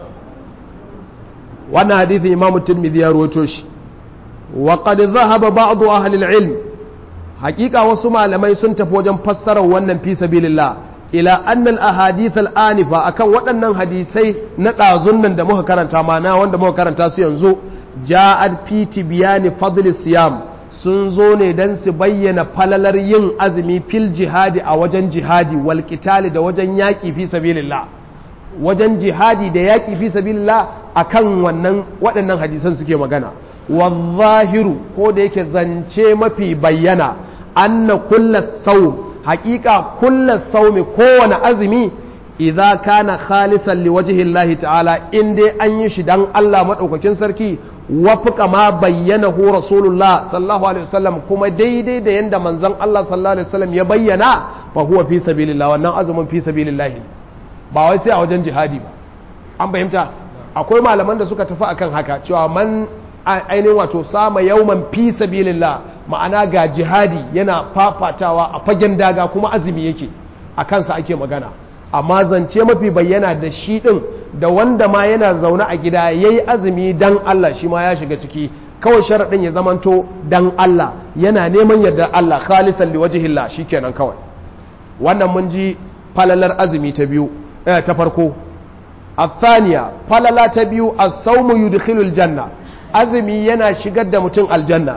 wannan hadithi imamu tirmidhi ya rawaito shi wa qad dhahaba ba'd ahli al-ilm hakika wasu malamai sun tafi wajen fassarar wannan fi sabilillah ila anna al-ahadith al-anifa akan waɗannan hadisai na ɗazun nan da muka karanta mana wanda muka karanta su yanzu ja'at fi tibyani fadl siyam sun zo ne dan su bayyana falalar yin azumi fil jihadi a wajen jihadi wal qitali da wajen yaƙi fi sabilillah wajen jihadi da yaƙi fi sabilillah akan wannan waɗannan hadisan suke magana wazahiru ko da yake zance mafi bayyana anna kulla saum haƙiƙa kulla saumi kowane azumi idza kana khalisan liwajhi Allah ta'ala in dai an yi shi dan Allah madaukakin sarki wafuka ma bayyana hu rasulullah sallallahu alaihi wasallam kuma daidai da yanda manzon Allah sallallahu alaihi wasallam ya bayyana fa huwa fi sabilillah wannan azumin fi sabilillah ba wai sai a wajen jihadi ba an fahimta akwai malaman da suka tafi akan haka cewa man ainihin wato sama yauman fi sabilillah ma'ana ga jihadi yana fafatawa a fagen daga kuma azumi yake a kansa ake magana amma zance mafi bayyana da shi din da wanda ma yana zaune a gida yayi azumi dan Allah shi ma ya shiga ciki kawai sharaɗin ya zamanto dan Allah yana neman yadda Allah khalisan liwajhillah shikenan kawai wannan mun ji falalar azumi ta biyu ta farko الثانية فللا تبيو الصوم يدخل الجنة azumi yana shigar da mutum aljanna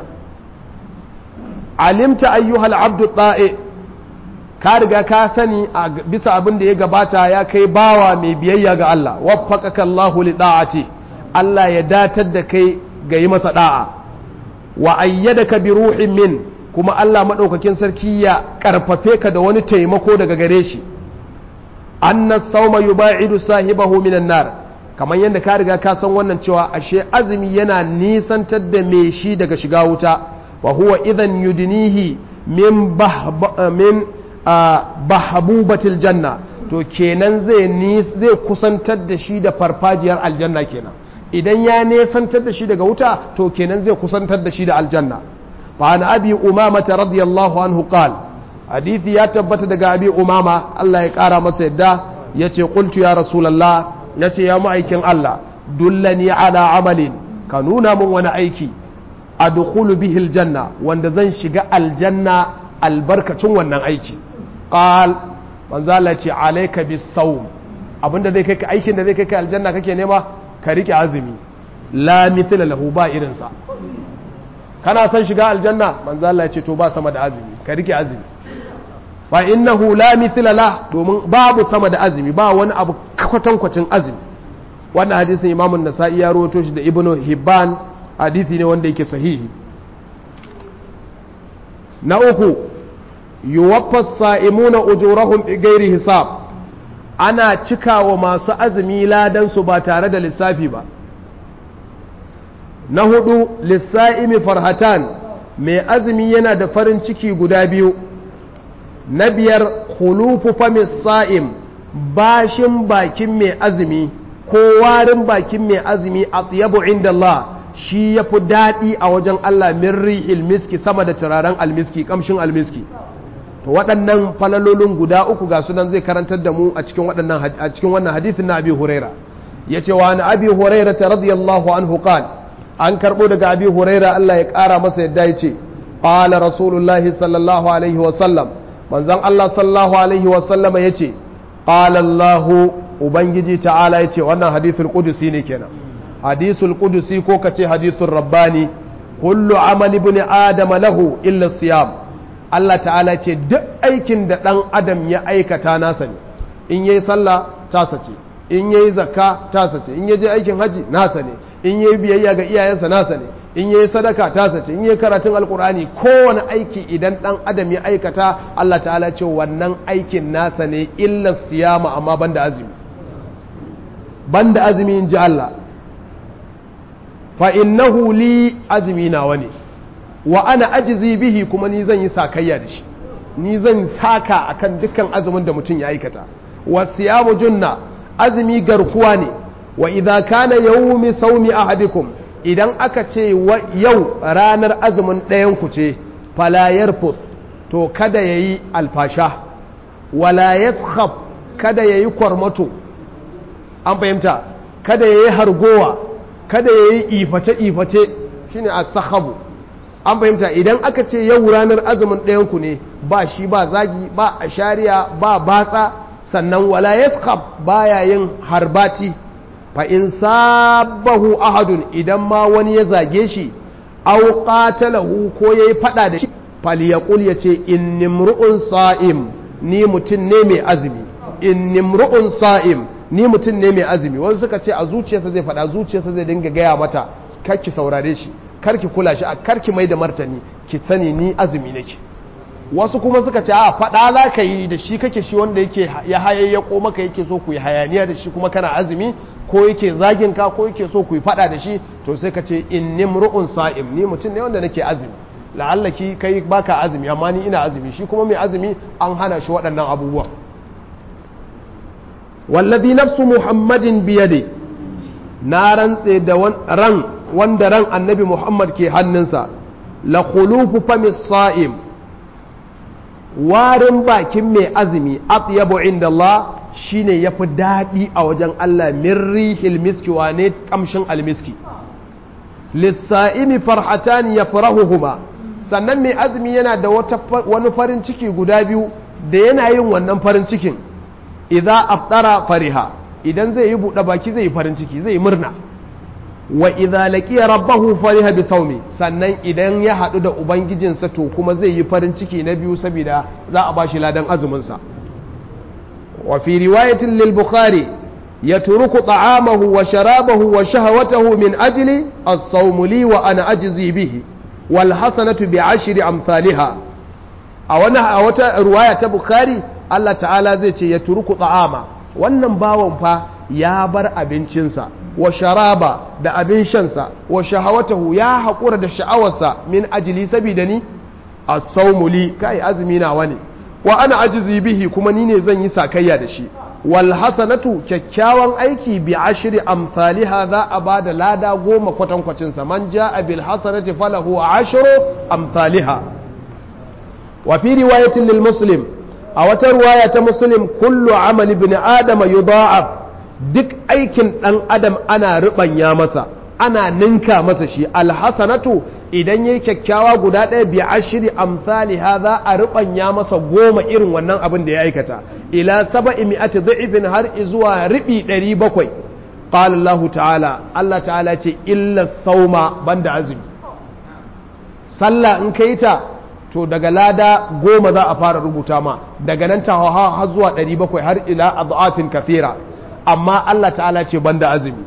alimta ayyuhal abdu ɗa'e ka riga ka sani a bisa abin da ya gabata ya kai bawa mai biyayya ga Allah waffaqaka Allahu li da'ati Allah ya datar da kai ga yi masa da'a wa ayyadaka bi ruhin min kuma Allah madaukakin sarki ya karfafe ka da wani taimako daga gare shi anna sawma yuba'idu sahibahu minan nar kamar yadda ka riga ka san wannan cewa ashe azumi yana nisantar da me shi daga shiga wuta wa huwa idan yudinihi min min bahbubatil janna to kenan zai zai kusantar da shi da farfajiyar aljanna kenan idan ya nesantar da shi daga wuta to kenan zai kusantar da shi da aljanna fa an abi umama radiyallahu anhu qal hadisi ya tabbata daga abi umama Allah ya kara masa yadda yace qultu ya rasulullah ya ce ya ma'aikin Allah dullani ala amalin ka nuna min wani aiki a dukulu bihil janna wanda zan shiga aljanna albarkacin wannan aiki ƙal manzala ce alaika bis saum abinda zai kai aikin da zai kai ka aljanna kake nema ka rike azumi la mithla lahu ba irinsa kana son shiga aljanna manzala ce to ba sama da azumi ka rike azumi fa innahu la mithla la domin babu sama da azumi ba wani abu kwatankwacin azumi wannan hadisin Imam an-Nasa'i ya rawaito shi da Ibn Hibban hadisi ne wanda yake sahihi na uku yuwaffa as-sa'imuna ujurahum bighairi hisab ana cikawa masu azumi ladan su ba tare da lissafi ba na hudu lissa'imi farhatan mai azumi yana da farin ciki guda biyu na biyar khulufu famis sa'im bashin bakin mai azumi ko warin bakin mai azumi a tsayabu inda Allah shi ya fi daɗi a wajen Allah min rihil miski sama da turaren almiski kamshin almiski to waɗannan falalolin guda uku ga sunan zai karantar da mu a cikin waɗannan a cikin wannan hadithin na Abi Huraira yace wa an Abi Huraira radiyallahu anhu qal an karbo daga Abi Huraira Allah ya ƙara masa yadda yace qala rasulullahi sallallahu alaihi wa sallam manzon Allah sallallahu alaihi wasallama ya ce ƙalallahu ubangiji ta'ala ya ce wannan hadithul ƙudusi ne kenan hadithul ƙudusi ko ka ce hadithul rabbani kullu amal ibn adama lahu illa siyam Allah ta'ala ce duk aikin da ɗan adam ya aikata nasa ne in yayi sallah tasa ce in yayi zakka tasa ce in yaje aikin haji nasa ne in yayi biyayya ga iyayensa nasa ne in yayi sadaka tasa ce in yayi karatun alkur'ani kowane aiki idan dan adam ya aikata Allah ta'ala ce wannan aikin nasa ne illa siyama amma banda azumi banda azumi in ji Allah fa innahu li azumi nawa ne wa ana ajizi bihi kuma ni zan yi sakayya da shi ni zan saka akan dukkan azumin da mutum ya aikata wa siyamu junna azumi garkuwa ne wa idza kana yawmi sawmi ahadikum idan aka ce yau ranar azumin ɗayan ku ce fala yarfus to kada yayi alfasha wala yaskhab kada yayi kwarmato an fahimta kada yayi hargowa kada yayi iface iface shine as-sakhabu an fahimta idan aka ce yau ranar azumin ɗayan ku ne ba shi ba zagi ba ashariya ba batsa sannan wala yaskhab baya yin harbati fa in sabahu ahadun idan ma wani ya zage shi aw qatalahu ko yayi fada da shi falyaqul yace innimru'un sa'im ni mutun ne mai azumi innimru'un sa'im ni mutum ne mai azumi wasu suka ce a zuciyarsa zai faɗa zuciyarsa zai dinga gaya mata karki saurare shi karki kula shi a karki mai da martani ki sani ni azumi nake wasu kuma suka ce a faɗa za ka yi da shi kake shi wanda yake ya hayayyako maka yake so ku yi hayaniya da shi kuma kana azumi ko yake zagin ka ko yake so ku yi faɗa da shi to sai ka ce inni mru'un sa'im ni mutum ne wanda nake azumi la'allaki kai baka azumi amma ni ina azumi shi kuma mai azumi an hana shi waɗannan abubuwa wallazi nafsu muhammadin biyade na rantse da ran wanda ran annabi muhammad ke hannunsa la khulufu fami sa'im warin bakin mai azumi atyabu inda Allah shine yafi daɗi a wajen Allah min rihil miski wane kamshin almiski lissa'imi farhatani yafrahuhuma sannan mai azumi yana da wani farin ciki guda biyu da yana yin wannan farin cikin idza aftara fariha idan zai yi buɗe baki zai yi farin ciki zai yi murna wa idza laqiya rabbahu fariha bi sawmi sannan idan ya haɗu da ubangijinsa to kuma zai yi farin ciki na biyu saboda za a bashi ladan azumin sa wa fi riwayatin lil bukhari yatruku ta'amahu wa sharabahu wa shahawatahu min ajli as-sawm li wa ana ajzi bihi wal hasanatu bi ashri amsalha a wani a wata riwaya ta bukhari Allah ta'ala zai ce ya turuku ta'ama wannan bawan fa ya bar abincinsa wa sharaba da abin shansa wa shahawatahu ya haƙura da sha'awarsa min ajili sabida ni as-sawmu li kai azumi na wani wa ana ajizi bihi kuma ni ne zan yi sakayya da shi wal hasanatu kyakkyawan aiki bi ashri amsalha za a bada lada goma kwatankwacin sa man jaa bil hasanati falahu ashru amsalha wa fi riwayatin lil muslim a wata ruwaya ta muslim kullu amali ibn adama yudha'af duk aikin dan adam ana rubanya masa ana ninka masa shi alhasanatu idan yayi kyakkyawa guda ɗaya bi ashri amsali hadha a rubanya masa goma irin wannan abin da ya aikata ila sab'i mi'ati dha'ifin har zuwa ribi 700 qala Allah ta'ala Allah ta'ala ce illa sauma banda azumi sallah in kai ta to daga lada goma za a fara rubuta ma daga nan ta hawa har zuwa 700 har ila adhafin kafira amma Allah ta'ala ce banda azumi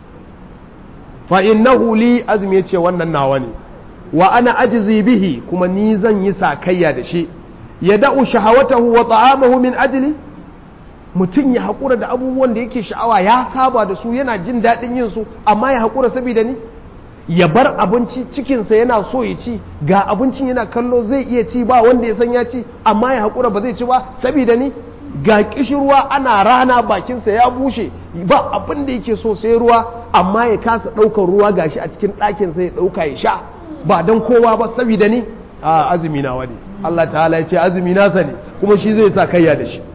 fa innahu li azumi yace wannan nawa ne wa ana ajzi bihi kuma ni zan yi sakayya da shi ya da'u shahawatahu wa ta'amahu min ajli mutum ya haƙura da abubuwan da yake sha'awa ya saba da su yana jin daɗin yin su amma ya haƙura saboda ni ya bar abinci cikinsa yana so ya ci ga abincin yana kallo zai iya ci ba wanda ya san ya ci amma ya haƙura ba zai ci ba saboda ni ga kishirwa ana rana bakinsa ya bushe ba abin da yake so sai ruwa amma ya kasa ɗaukar ruwa gashi a cikin ɗakinsa ya ɗauka ya sha ba don kowa ba saboda ni a azumi na wani Allah ta'ala ya ce azumi nasa ne kuma shi zai sa kayya da shi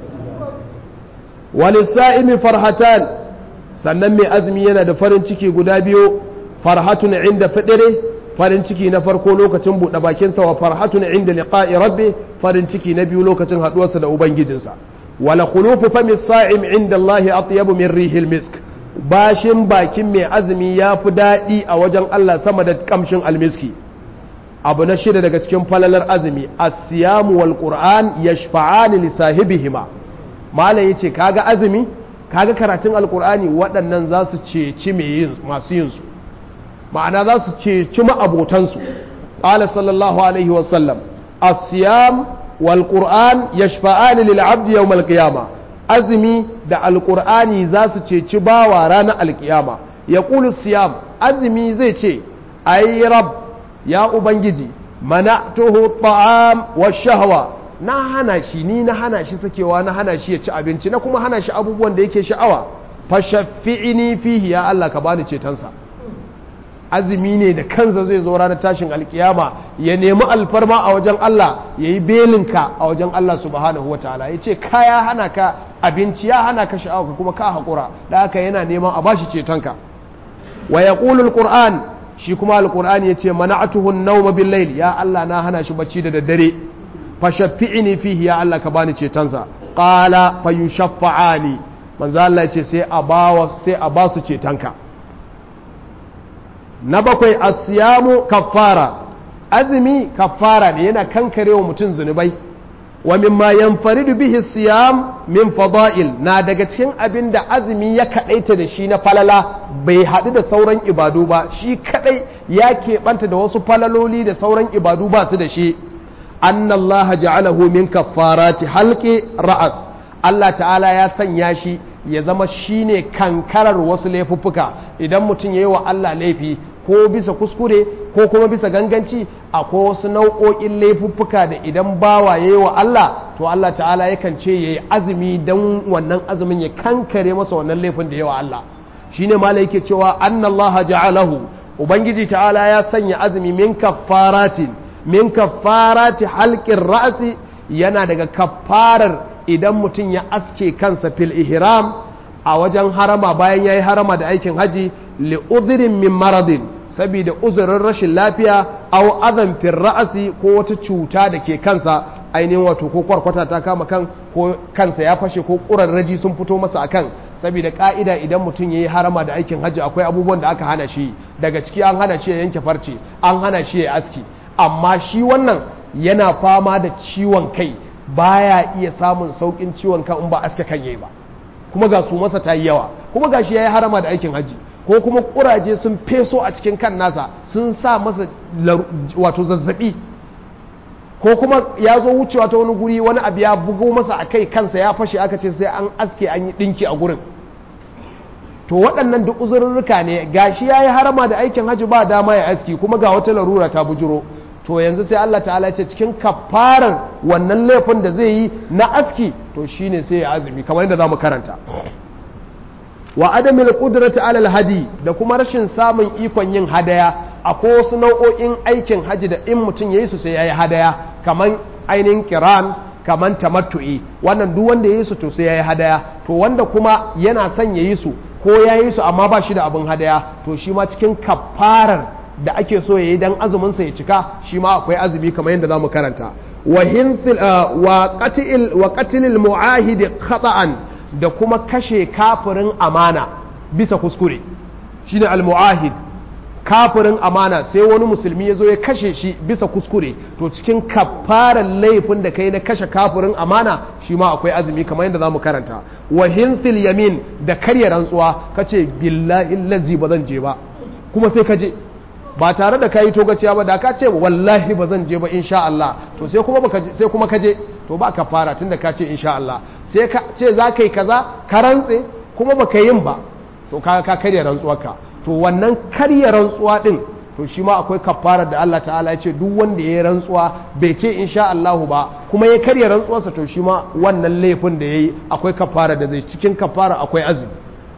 walisa'imi farhatan sannan mai azumi yana da farin ciki guda biyu farhatun inda fidire farin ciki na farko lokacin buɗe bakinsa wa farhatun inda liqa'i rabbi farin ciki na biyu lokacin haɗuwarsa da ubangijinsa wala khulufu fami sa'im inda Allah atyabu min rihil misk bashin bakin mai azumi ya fi daɗi a wajen Allah sama da kamshin almiski abu na shida daga cikin falalar azumi as-siyamu wal qur'an yashfa'ani li sahibihima malam yace kaga azumi kaga karatun alqur'ani waɗannan za su ceci masu yin su ma'ana za su ceci ma'abotansu qala sallallahu alaihi wa sallam as-siyam wal qur'an yashfa'ani lil 'abdi yawm al-qiyamah azumi da alqur'ani za su ceci bawa ranar alkiyama yaqulu siyam azumi zai ce ay rab ya ubangiji mana'tuhu ta'am wa shahwa na hana shi ni na hana shi sakewa na hana shi ya ci abinci na kuma hana shi abubuwan da yake sha'awa fa shaffi'ini fihi ya Allah ka bani cetonsa azumi ne da kansa zai zo ranar tashin alkiyama ya nemi alfarma a wajen Allah ya yi belinka a wajen Allah subhanahu wa ta'ala ya ce ka ya hana ka abinci ya hana ka sha'awa kuma ka haƙura da haka yana neman a bashi cetonka wa ya ƙulul shi kuma alƙur'an ya ce mana'atuhun nauma bil layl ya Allah na hana shi bacci da daddare fa shaffi'ini fihi ya Allah ka bani cetonsa qala fa yushaffa'ani manzo Allah ya ce sai a bawa sai a ba su cetonka na bakwai asiyamu kaffara azumi kaffara ne yana kankarewa mutum zunubai wa mimma yanfaridu bihi siyam min fada'il na daga cikin abin da azumi ya kadaita da shi na falala bai haɗu da sauran ibadu ba shi kadai ya keɓanta da wasu falaloli da sauran ibadu ba su da shi annallaha ja'alahu min kaffarati halqi ra'as Allah ta'ala ya sanya shi ya zama shine kankarar wasu laifuffuka idan mutum yayi wa Allah laifi ko bisa kuskure ko kuma bisa ganganci akwai wasu nau'o'in laifuffuka da idan bawa yayi wa Allah to Allah ta'ala yakan ce yayi azumi dan wannan azumin ya kankare masa wannan laifin da yawa Allah shine malai yake cewa annallaha ja'alahu ubangiji ta'ala ya sanya azumi min kaffaratin min kaffarati halqin ra'si yana daga kaffarar idan mutum ya aske kansa fil ihram a wajen harama bayan yayi harama da aikin haji li udhrin min maradin saboda uzurin rashin lafiya aw adhan fil ra'si ko wata cuta da ke kansa ainihin wato ko kwarkwata ta kama kan ko kansa ya fashe ko ƙurarraji sun fito masa akan saboda ka'ida idan mutum ya yi harama da aikin hajji akwai abubuwan da aka hana shi daga ciki an hana shi ya yanke farce an hana shi ya aski amma shi wannan yana fama da ciwon kai baya iya samun saukin ciwon kan in ba aske kan yayi ba kuma ga su masa ta yi yawa kuma ga shi ya yi harama da aikin hajji ko kuma kuraje sun feso a cikin kan nasa sun sa masa wato zazzabi ko kuma ya zo wucewa ta wani guri wani abu ya bugo masa a kai kansa ya fashe aka ce sai an aske an yi ɗinki a gurin to waɗannan duk uzurruka ne gashi ya yi harama da aikin hajji ba dama ya aski kuma ga wata larura ta bujuro to yanzu sai Allah ta'ala ce cikin kafarar wannan laifin da zai yi na aski to shine sai ya azumi kamar yadda zamu karanta wa adamil qudrati alal hadi da kuma rashin samun ikon yin hadaya akwai wasu nau'o'in aikin haji da in mutum ya yi su sai ya yi hadaya kaman ainihin kiran kaman tamattu'i wannan duk wanda ya yi su to sai ya yi hadaya to wanda kuma yana son ya yi su ko ya yi su amma ba shi da abin hadaya to shi ma cikin kafarar da ake so ya yi dan azumin sa ya cika shi ma akwai azumi kamar yadda zamu karanta wa hinsil wa qatil wa qatilil mu'ahid khata'an da kuma kashe kafirin amana bisa kuskure shine al mu'ahid kafirin amana sai wani musulmi ya zo ya kashe shi bisa kuskure to cikin kafarar laifin da kai na kashe kafirin amana shi ma akwai azumi kamar yadda za mu karanta wa hinsil yamin da karya rantsuwa ka ce billahi lazi ba zan je ba kuma sai ka je ba tare da kayi togaciya ba da ka ce wallahi ba zan je ba insha Allah to sai kuma baka sai kuma ka je to ba ka fara tunda ka ce insha Allah sai ka ce za ka yi kaza ka rantse kuma baka yin ba to ka ka karya rantsuwarka to wannan karya rantsuwa din to shi ma akwai kafarar da Allah ta'ala ya ce duk wanda ya yi rantsuwa bai ce insha Allahu ba kuma ya karya rantsuwarsa to shi ma wannan laifin da ya yi akwai kafara da zai cikin kafara akwai azumi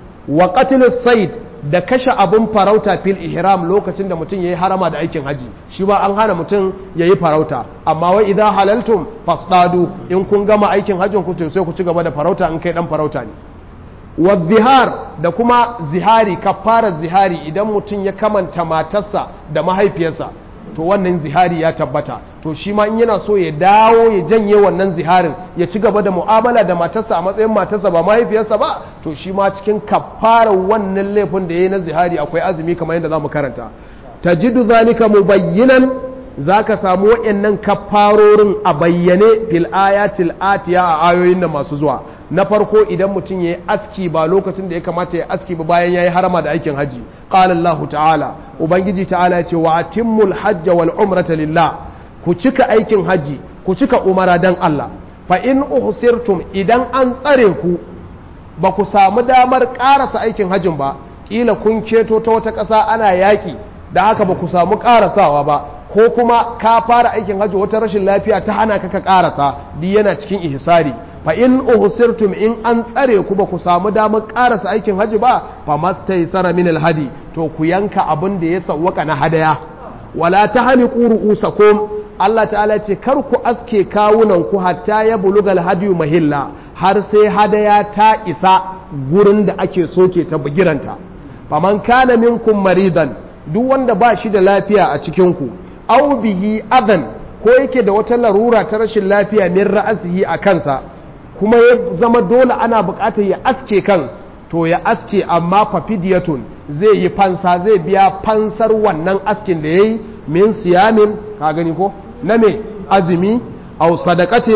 wa qatlus sayd da kashe abun farauta fil ihram lokacin da mutum yayi harama da aikin haji shi ba an hana mutum yayi farauta amma wai idan halaltum fasdadu in kun gama aikin hajjin ku sai ku ci gaba da farauta in kai dan farauta ne wa zihar da kuma zihari kafarar zihari idan mutum ya kamanta matarsa da mahaifiyarsa to wannan zihari ya tabbata to shi ma in yana so ya dawo ya janye wannan ziharin ya ci gaba da mu'amala da matarsa a matsayin matarsa ba mahaifiyarsa ba to shi ma cikin kafarar wannan laifin da ya yi na zihari akwai azumi kamar yadda za mu karanta tajidu zalika mubayyinan zaka samu waɗannan kafarorin a bayyane fil ayatil atiya a ayoyin da masu zuwa na farko idan mutum ya yi aski ba lokacin da ya kamata ya aski ba bayan ya yi harama da aikin haji qala Allah ta'ala ubangiji ta'ala ya ce wa atimmul hajja wal umrata lillah ku cika aikin haji ku cika umara dan Allah fa in uhsirtum idan an tsare ku ba ku samu damar karasa aikin hajin ba kila kun keto ta wata ƙasa ana yaƙi da haka ba ku samu karasawa ba ko kuma ka fara aikin hajji wata rashin lafiya ta hana ka ka karasa di yana cikin ihsari fa in uhsirtum in an tsare ku ba ku samu damar karasa aikin hajji ba fa mastaysara min alhadi to ku yanka abin da ya sawwaka na hadaya wala tahliqu ru'usakum Allah ta'ala ce kar ku aske kawunan ku hatta ya bulugal hadiyu mahilla har sai hadaya ta isa gurin da ake soke ta bugiranta faman kana minkum maridan duk wanda ba shi da lafiya a cikin ku aw bihi adan ko yake da wata larura ta rashin lafiya min ra'asihi a kansa kuma ya zama dole ana buƙatar ya aske kan to ya aske amma fafidiyatun zai yi fansa zai biya fansar wannan askin da yayi min siyamin ka gani ko na me azumi aw sadaqatin ko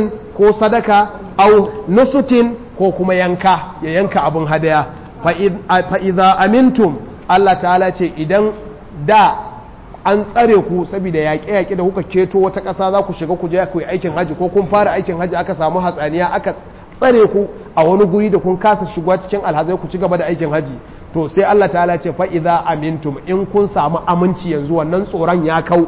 ko sadaka au nusukin ko kuma yanka ya yanka abin hadaya fa idza amintum Allah ta'ala ce idan da an tsare ku saboda yaƙe-yaƙe da kuka keto wata ƙasa za ku shiga ku je ku yi aikin haji ko kun fara aikin haji aka samu hatsaniya aka tsare ku a wani guri da kun kasa shiga cikin alhazai ku ci gaba da aikin haji to sai Allah ta'ala ce fa idza amintum in kun samu aminci yanzu wannan tsoron ya kau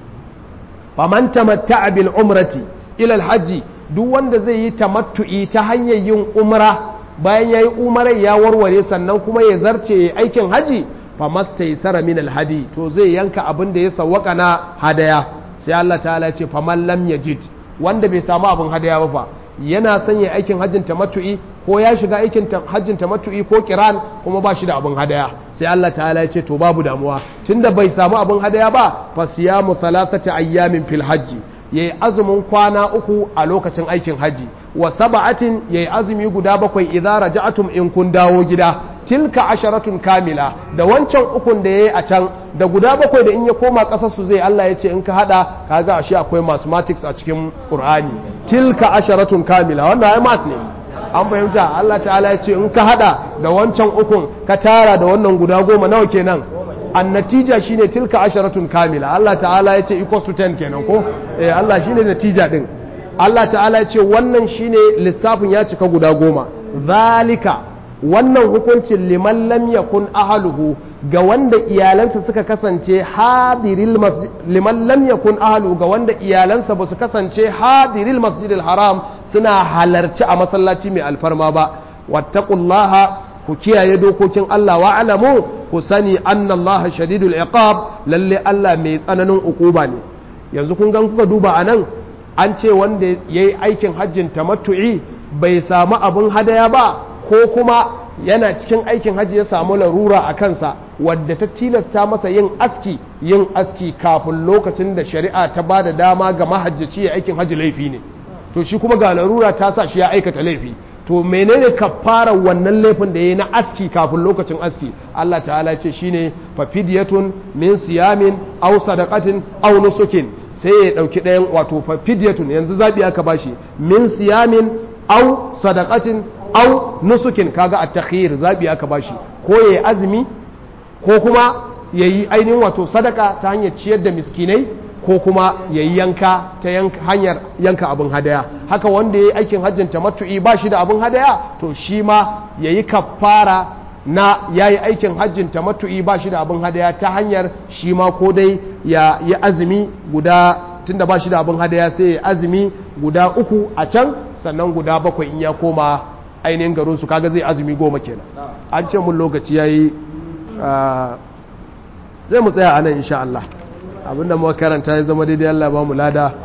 faman tamatta'a bil umrati ila alhaji duk wanda zai yi tamattu'i ta hanyar yin umra bayan yayi umarai ya warware sannan kuma ya zarce aikin haji famastaysara min alhadi to zai yanka abin da ya sawwaka na hadaya sai Allah ta'ala ce faman lam yajid wanda bai samu abin hadaya ba fa yana son ya aikin hajjin tamattu'i ko ya shiga aikin hajjin tamattu'i ko kiran kuma ba shi da abin hadaya sai Allah ta'ala ya ce to babu damuwa tunda bai samu abin hadaya ba fa siyamu thalathati ayyamin fil hajji yayi azumin kwana uku a lokacin aikin haji wa sab'atin yayi azumi guda bakwai idza raja'tum in kun dawo gida tilka asharatun kamila da wancan ukun da yayi a can da guda bakwai da in ya koma kasar su zai Allah ya ce in ka hada kaga ashe akwai mathematics a cikin Qur'ani tilka asharatun kamila wannan ai mas ne an fahimta Allah ta'ala ya ce in ka hada da wancan ukun ka tara da wannan guda goma nawa kenan an natija shine tilka asharatun kamila Allah ta'ala ya ce equals to 10 kenan ko eh Allah shine natija din Allah ta'ala ya ce wannan shine lissafin ya cika guda goma zalika wannan hukuncin liman lam yakun ahluhu ga wanda iyalansa suka kasance hadiril masjid liman lam yakun ahluhu ga wanda iyalansa ba su kasance hadiril masjidil haram suna halarci a masallaci mai alfarma ba wattaqullaha ku kiyaye dokokin Allah wa alamu ku sani annallaha shadidul iqab lalle Allah mai tsananin ukuba ne yanzu kun gan kuka duba anan an ce wanda yayi aikin hajjin tamattu'i bai samu abin hadaya ba ko kuma yana cikin aikin hajji ya samu larura a kansa wadda ta tilasta masa yin aski yin aski kafin lokacin da shari'a ta ba da dama ga mahajjaci ya aikin hajji laifi ne to shi kuma ga larura ta sa shi ya aikata laifi to menene fara wannan laifin da yayi na aski kafin lokacin aski Allah ta'ala ce shine fa fidyatun min siyamin aw sadaqatin aw nusukin sai ya dauki ɗayan wato fa fidyatun yanzu zabi aka bashi min siyamin aw sadaqatin aw nusukin kaga at-takhir zabi aka bashi ko yayi azumi ko kuma yayi ainihin wato sadaka ta hanyar ciyar da miskinai ko kuma ya yi yanka ta hanyar yanka abin hadaya haka wanda ya yi aikin hajjin tamattu'i ba shi da abin hadaya to shi ma ya yi kafara na ya yi aikin hajjin tamattu'i ba shi da abin hadaya ta hanyar shi ma ko dai ya yi azumi guda tunda ba shi da abin hadaya sai ya azumi guda uku a can sannan guda bakwai in ya koma ainihin garin su kaga zai azumi goma kenan an ce mun lokaci ya yi zai mu tsaya a nan insha Allah abinda muka karanta ya zama daidai Allah ba mu lada